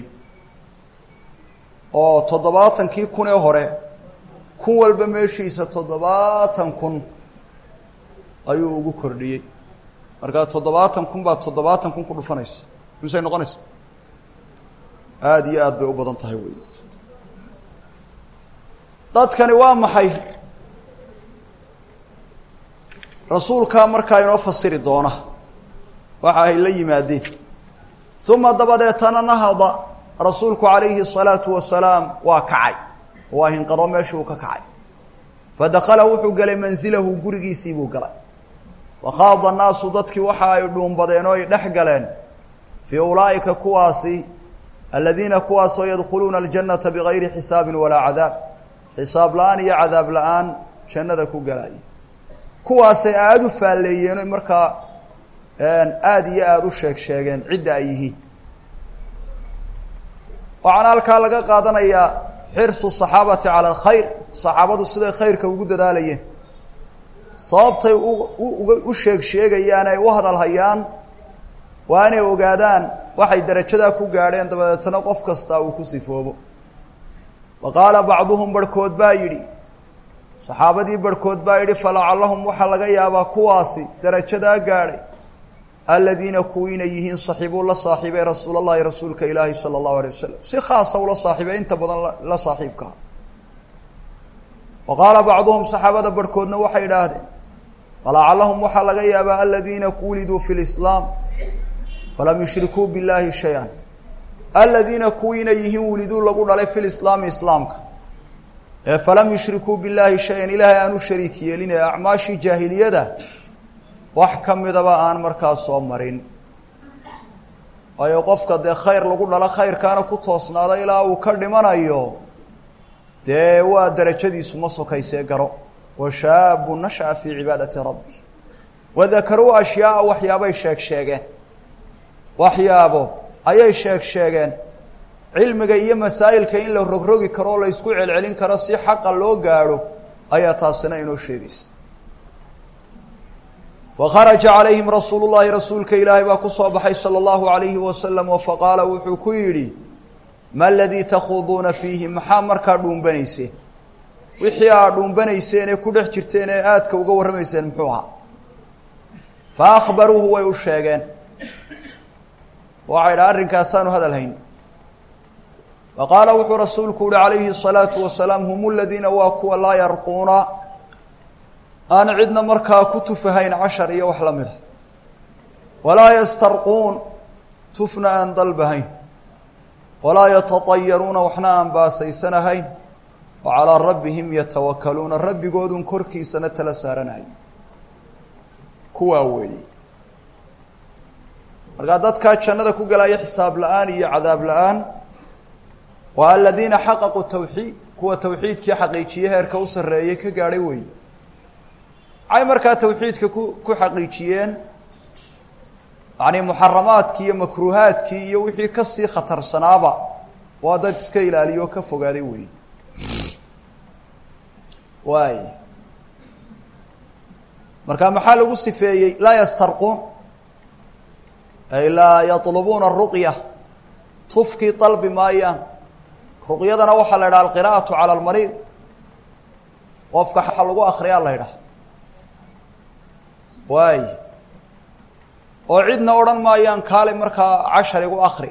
oo toddobaatankii kun ee hore kun walba meeshiisa toddobaatan kun ayuu ugu kordhiyey markaa toddobaatan kun baa toddobaatan kun ku dhufanaysa misay noqonaysa aada iyo aada bay u badan tahay wey dadkani waa maxay rasuulkaa markaa inoo fasiri doona waxa ay la yimaadeen uma dabadeetana nahada rasuulku calayhi الsalaatu wasalaam waa kacay waa hinqado meeshii uu ka kacay fadakala wuxuu gelay manzilahu gurigiisii buu galay wakhaada naasu dadkii waxa ay dhuumbadeen oo ay dhex galeen fii ulaa'ika kuwaasi aladiina kuwaasoo yadkhuluuna aljannata bigayri xisaabin walaa cadaab xisaab la-aan iyo cadaab la-aan jannada ku galaya kuwaasay aada u faalleeyeen oy markaa aada iyo aada u sheeg sheegeen cidda ay yihiin waxaana halkaa laga qaadanayaa xirsu saxaabati cala alkhayr saxaabadu siday khayrka ugu dadaalayeen sababtay u sheeg sheegayaan ay u hadalhayaan waa inay ogaadaan waxay darajadaa ku gaadheen dabadeetana qof kastaa uu ku sifoobo wa qaala bacduhum barhkood baa yidhi saxaabadii barhkood baa yidhi falacallahum waxaa laga yaabaa kuwaasi darajadaa gaadhay aladiina kuwiina yihiin saxiibuu la saaxiibay rasuul allahi rasuulka ilaahi sala allahu alay wasalam si khaasa ula saaxiibay inta badan la saaxiibkaa wa qaala bacduhum saxaabada barhkoodna waxay idhaahdeen falacallahum waxaa laga yaabaa aladiina wuliduu fi lislaam falam yushrikuu billahi shay-an aladiina kuwiina yihiin wuliduu lagu dhalay fi lislaami islaamka ee falam yushrikuu billahi shay-an ilaahay aan u shariik yeelin ee acmaashii jaahiliyada wax ka midaba aan markaa soo marin waayo qofka dee khayr lagu dhalo khayrkaana ku toosnaado ilaa uu ka dhimanayo dee waa darajadiisu ma sokaysee garo wa shaabu nasha'a fii cibaadati rabbi wadakaruu ashyaaa waxyaabay sheeg sheegeen waxyaabo ayay sheeg sheegeen cilmiga iyo masaa'ilka in la rogrogi karo oo la ysku celcelin karo si xaqa loo gaadho ayaa taasina inoo sheegaysa fakharaja calayhim rasuulu llahi rasuulka ilaahay baa ku soo baxay sala allahu alayhi wasalam oo faqaala wuxuu ku yidhi ma aladii takhuduuna fiihi maxaa markaa dhuumbanayseen wixii aad dhuumbanayseen ee ku dhex jirteen ee aadka uga warramayseen muxuu ahaa fa akhbaruuhu way u sheegeen waxay dha arrinkaasaanu hadal hayn fa qaala wuxuu rasuulku uhi calayhi الsalaatu wasalaam hum aladiina waa kuwa laa yarquuna aan cidna markaa ku tufahayn cashar iyo wax la mida walaa yastarquun tufna aan dalbahayn walaa yatatayaruuna waxna aan baasaysanahayn wa calaa rabbihim yatawakaluuna rabbigoodun korkiisana tala saaranahay kuwaa weeye markaa dadkaa jannada ku galaya xisaab la-aan iyo cadaab la-aan waa aladiina xaqaquu tawxiid kuwa tawxiidkii xaqiijiye heerka u sarreeyay ka gaadhay weeye maxay markaa tawxiidka ku ku xaqiijiyeen yacni muxaramaadkii iyo makruuhaadkii iyo wixii kasii khatarsanaaba waa dad iska ilaaliyo oo ka fogaaday weeye waay marka maxaa lagu sifeeyey laa yastarquun ay laa yatlubuuna aruqya tufkii dalbi maayaan ruqyadana waxaa la idhaha alqira'atu cala almariid qofka xa lagu akriyaa la ydhaha waay oo cidna odhan maayaan kaale markaa cashar igu akri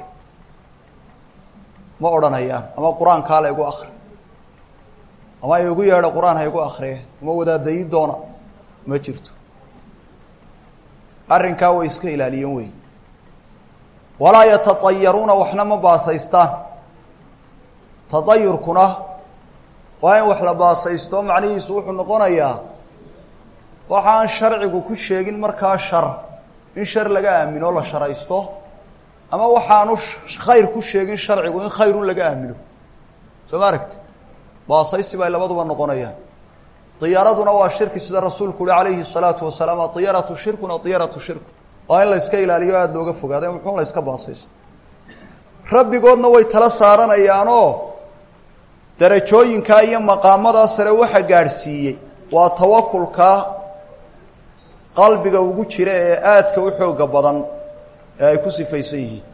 ma odhanayaan ama qur-aan kaale igu akri ama igu yeedho qur-aan ha igu akriye ama wadaadayi doona ma jirto arrinkaa way iska ilaaliyeen wey walaa yatatayaruuna waxna ma baasaystaan tatayurkuna waa in wax la baasaysto macnihiisu wuxuu noqonayaa waxaan sharcigu ku sheegin markaa shar in shar laga aamino la sharaysto ama waxaanu khayr ku sheegin sharcigu in khayrun laga aamino soo ma aragtid baasaysi bay labaduba noqonayaan diyaaraduna waa shirki sida rasuulku uhi calayhi الsalaatu wasalaam adiyaratu shirkun adiyaratu shirku waa in la iska ilaaliyo aada looga fogaada muxuu la iska baasaysto rabbigoodna way tala saaranayaanoo darajooyinkaa iyo maqaamadaa sare waxa gaadhsiiyey waa tawakulka qalbiga ugu jira ee aadka u xooga badan ee ay ku sifaysan yihiin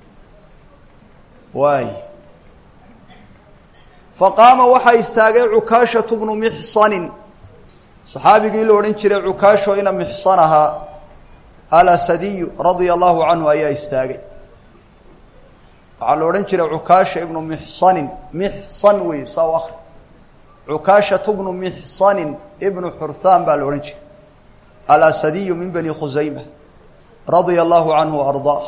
waay faqaama waxaa istaagay cukaashatu bnu mixsanin saxaabigii la odhan jiray cukaasho ina mixsan ahaa alasadiyu radia allahu canhu ayaa istaagay waxaa la odhan jiray cukaasha ibnu mixsanin mixsan wey saa u akri cukaashatu bnu mixsanin ibnu xurthaan baa la odhan jiray alasadiyu min bani khusayma radia allahu canhu ardaah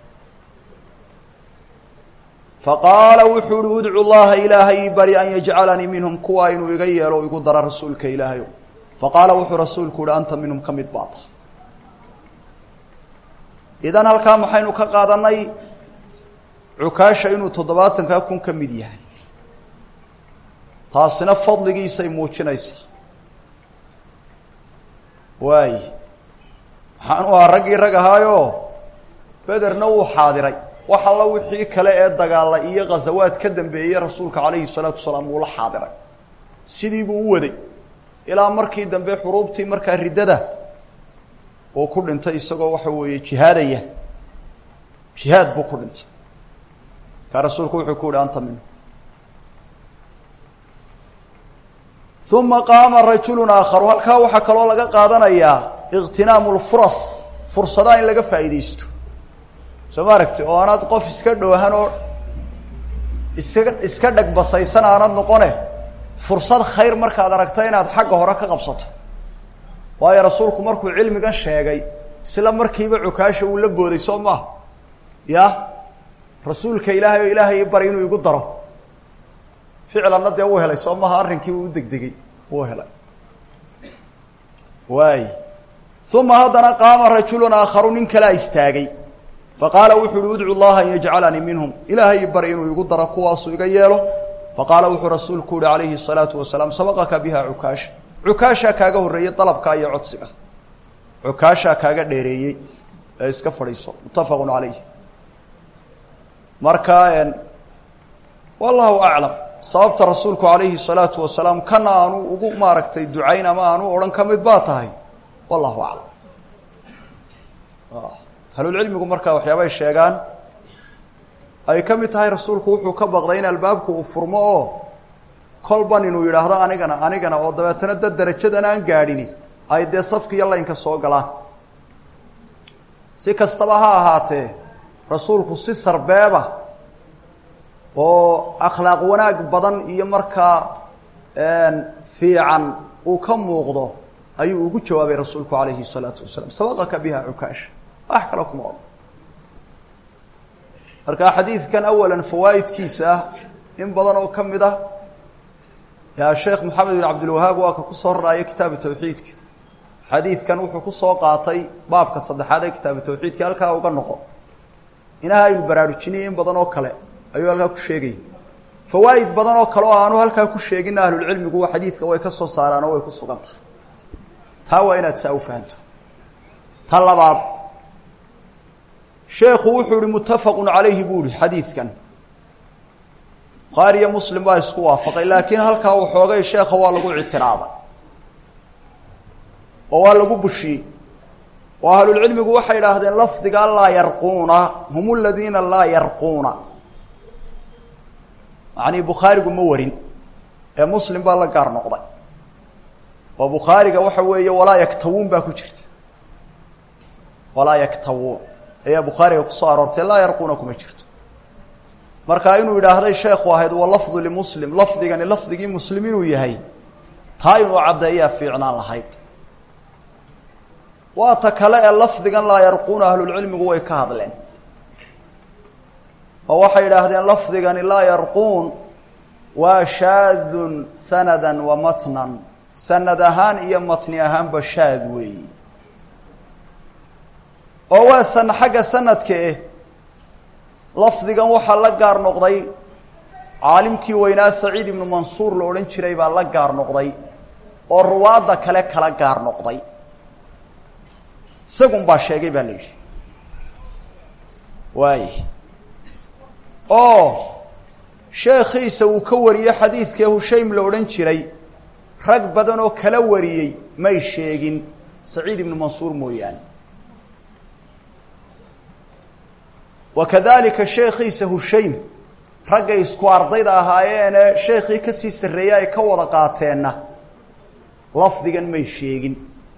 faqaala wuxuu uhi udcu llaha ilaahay bari an yajcalanii minhum kuwaa inuu iga yeelo o igu dara rasuulka ilaahayo faqaala wuxuu rasuulku uhi anta minhum ka mid baata idan halkaa maxaynu ka qaadanay cukaasha inuu toddobaatankaa kun ka mid yahay taasina fadligiisay muujinaysaa waay waxaanu ahaa raggii rag ahaayo bederna wuu xaadiray wax alla wixii kale ee dagaala iyo ghazawaad ka dambeeyey rasuulka calayhi salaatu wasalaam wuu la xaadiray sidii buu u waday ilaa markii dambe xuruubtii markaa riddada uu ku dhintay isagoo waxa weeye jihaadaya jihaad buu ku dhintay kaa rasuulku wuxuu ku yihi anta minhu uma qaama rajulu aakharu halkaa waxaa kaloo laga qaadanayaa ikhtinaamu lfuras fursadaha in laga faa'iidaysto soo ma aragti oo aanaad qof iska dhoohan oo iska iska dhagbasaysan aanad noqone fursad khayr markaad aragta inaad xagga hore ka qabsato waayo rasuulku markuu cilmigan sheegay isla markiiba cukaasha uu la booday soo maaha ya rasuulka ilaahay oo ilaahay bari inuu igu daro ficlanna dee uu helay soo maha arrinkii uu degdegay uu helay waay uma haddana qaama rajulun aakharu nin kalaa istaagay faqaala wuxu uhi udcu llaha an yajcalanii minhum ilaahay bari inuu igu daro kuwaasuu iga yeelo faqaala wuxuu rasuulku uhi calayhi الsalaatu wasalaam sabaqaka biha cukaasha cukaashaa kaaga horreeyey dalabka iyo codsiga cukaashaa kaaga dheereeyey ee iska fadhiiso muttafaqu calayh marka wallahu aclam sababta rasuulku calayhi الsalaatu wasalaam kana aanu ugu maaragtay ducayn ama aanu odhan ka mid baa tahay wallahu aclam ahlulcilmigu markaa waxyaabay sheegaan ay ka mid tahay rasuulku wuxuu ka baqday in albaabku uu furmo oo kolban inuu yidhaahdo anigana anigana oo dabeetana dad darajadan aan gaadhini ay dee safka iyo laynka soo galaan si kastaba ha ahaatee rasuulku si sarbeeba oo akhlaaq wanaag badan iyo markaa fiican uu ka muuqdo ayuu ugu jawaabay rasuulku calayhi الsalaatu wasalaam sabaqaka biha cukaasha wax kale kuma odhan marka xadiidkan awalan fawaa'idkiisa ah in badan oo ka mid ah yaa sheekh moxamed bin cabdilwahaab waa ka kusoo raraayo kitaabu tawxiidka xadiidkan wuxuu kusoo qaatay baabka saddexaad ee kitaabu tawxiidka halkaa uga noqo inaha aynu baraarujinay in badan oo kale ayuu halkaa ku sheegaya fawaa'id badan oo kale oo aanu halkaa ku sheegin ahlulcilmigu xadiidka way ka soo saaraan oo way ku sugan tahay taa waa inaad saa u fahanto ta labaad sheekhu wuxuu ihi muttafaqun calayhi buu ihi xadiidkan bukhaari iyo muslim baa isku waafaqay laakiin halkaa waxoogay sheekha waa lagu ictiraaday oo waa lagu bushiyey oo ahlulcilmigu waxay idhaahdeen lafdiga laa yarquuna hum aladiina laa yarquuna macnii bukhaarigu ma warin ee muslim baa la gaar noqday oo bukhaariga waxa weeye walaa yaktawuun baa ku jirta walaa yaktawuun ayaa bukhaariga kusoo aroortay laa yarquuna kuma jirto marka inuu yidhaahday sheekhu ahayd wa lafdu limuslim lafdigani lafdigii muslim inuu yahay taa inuu caddeeyaa fiicnaan lahayd waa ta kale ee lafdigan laa yarquuna ahlulcilmigu way ka hadleen oo waxay idhaahdeen lafdigani laa yarquun waa shaadun sanadan wa matnan sanad ahaan iyo matni ahaanba shaad weeyi oo waa san xagga sanadka eh lafdigan waxaa la gaar noqday caalimkii weynaa saciid ibnu mansuur la odhan jiray baa la gaar noqday oo ruwaadda kale kala gaar noqday isagun baa sheegay baa la yidhi waay oo sheekhiisa uu ka wariyey xadiidkee hushaym la odhan jiray rag badan oo kala wariyey may sheegin saciid ibnu mansuur mooyaane wa kadalika sheekhiisa hushaym raggay isku ardayda ahaayeene sheekhii kasii sarreeyey ay ka wada qaateenna lafdigan may sheegin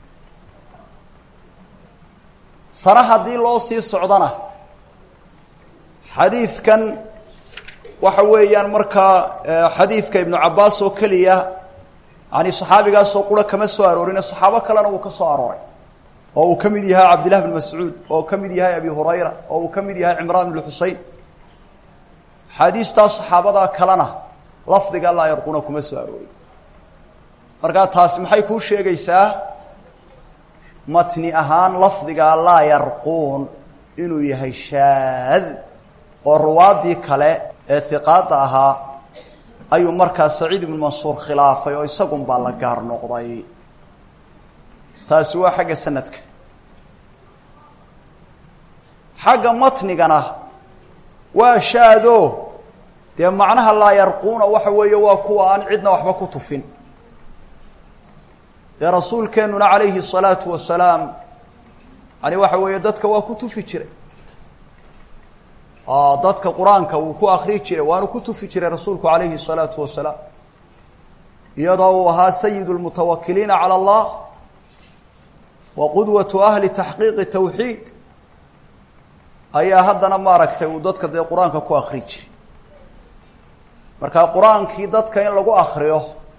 sare haddii loo sii socdana xadiidkan waxa weeyaan markaa xadiidka ibnu cabbaas oo keliya yani saxaabigaasoo qura kama soo aroorine saxaabo kalena uu ka soo arooray oo uu ka mid yahay cabdillah bn mascuud oo ka mid yahay abi hurayra oo uu ka mid yahay cimraan bn xusein axaadiistaa saxaabadaa kalena lafdiga laa yarquuna kuma soo aroorin markaa taasi maxay kuu sheegaysaa matni ahaan lafdiga laa yarquun inuu yahay shaad oo ruwaaddii kale ee hiqaadda ahaa ayuu markaa saciid ibnu mansuur khilaafay oo isagun baa la gaar noqday taasi waa xagga sanadka xagga matnigana waa shaado dee macnaha laa yarquuna waxa weeye waa kuwa aan cidna waxba ku tufin dee rasuulkeenuna calayhi الsalaatu wasalaam yani waxa weeye dadka waa ku tufi jiray dadka qur-aanka wuu ku akri jiray waanu ku tufi jiray rasuulku calayhi الsalaatu wasalaam iyadoo uu ahaa sayid اlmutawakiliina calى اllah wa qudwatu ahli taxqiiqi tawxiid ayaa haddana maaragtay uu dadka dee qur-aanka ku akri jiray marka qur-aankii dadka in lagu akriyo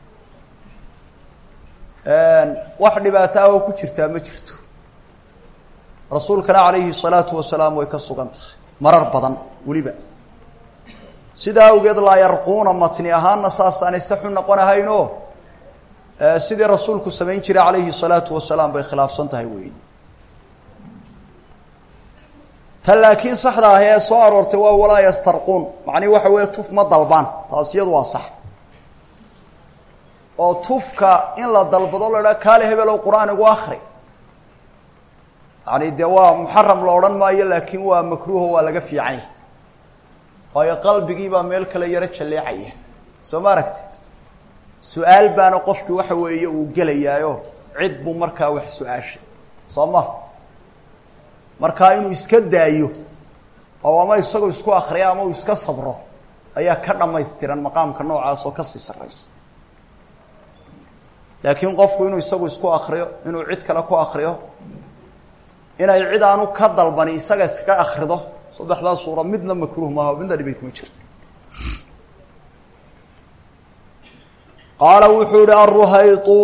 wax dhibaato ah oo ku jirtaa ma jirto rasuulkana calayhi الsalaatu wasalaam way ka sugan tahay marar badan weliba sidaa awgeed laa yarquuna matni ahaanna saasaanay saxu noqon ahaynoo sidii rasuulku samayn jiray calayhi الsalaatu wasalaam bay khilaafsan tahay wey tan laakiin saxda ah ee soo aroortay waa walaa yastarquun macnihi waxa weeye tuf ma dalbaan taas iyadu waa sax oo tufka in la dalbado la idhaha kaale hebelow qur-aan igu akri yani dee waa muxaram la odhan maayo laakiin waa makruuho waa laga fiican yahy waayo qalbigii baa meel kale yaro jalleecaya soo ma aragtid su-aal baana qofkii waxa weeye uu gelayaayo cid buu markaa wax su-aashay soo ma markaa inuu iska daayo oo ama isagoo isku akriya ama uu iska sabro ayaa ka dhamaystiran maqaamka noocaas oo kasii sarraysa laakiin qofku inuu isagu isku akriyo inuu cid kale ku akriyo inay cid aanu ka dalbani isaga iskaga akrido saddexdaa suura midna makruuh maaha midna dhibay kuma jirto qaala wuxuu yihi aruhaytu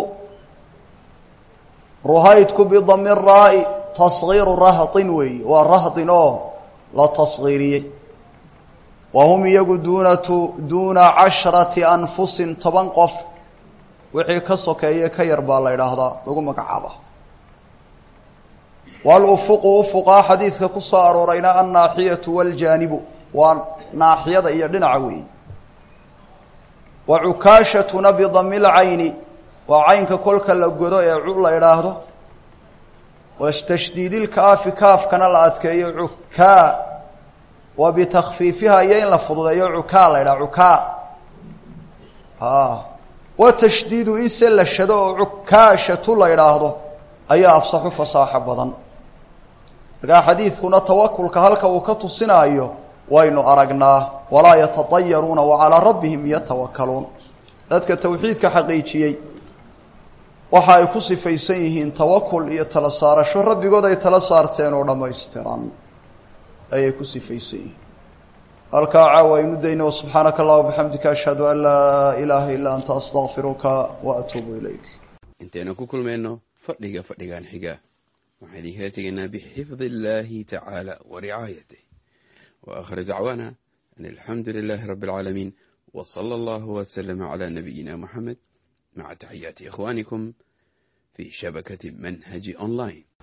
ruhaydku bidami raa-i tasgiiru rahdin weeye waa rahdin oo la tasgiiriyey wa hum iyagu duunatu duuna casharati anfusin toban qof wixii ka sokeeye ka yar baa la idhaahdaa lagu magacaaba walufuqu ufuqaa xadiidka ku soo aroorayna annaaxiyatu waljaanibu waa naaxiyada iyo dhinaca weeye wa cukaashatuna bidami lcayni waa caynka kolka la godo ee cu la idhaahdo watashdiidilkaafi kaafkana la adkeeyo cukaa wa bitakfiifiha iyo in la fududeeyo cukaa la idhaha cukaa a wa tashdiidu in se la shado oo cukaashatu la idhaahdo ayaa afsaxu fasaaxo badan markaa xadiidkuna tawakulka halka uu ka tusinaayo waynu aragnaa walaa yatadayaruuna wa calaa rabbihim yatawakaluun dadka tawxiidka xaqiijiyey waxa ay ku sifaysan yihiin tawakul iyo tala saarasho rabbigood ay tala saarteen oo dhammaystiran ayay ku sifaysan yihiin halkaa caawa aynu dayno subxaanaka allahuma bixamdika ashhadu an laa ilaaha illaa anta astaqfiruka wa atuubu ilayk intaynu ku kulmayno fadhiga fadhigan xiga waxaan idinkala tegaynaa bixifdi illaahi tacaala wa ricaayatih wa akhir dacwaana an alxamdu lilaahi rabbi alcaalamiin wa sala allahu waslama calaa nabiyina moxamed maca taxiyaati ikhwaanikum fii shabakati manhaji online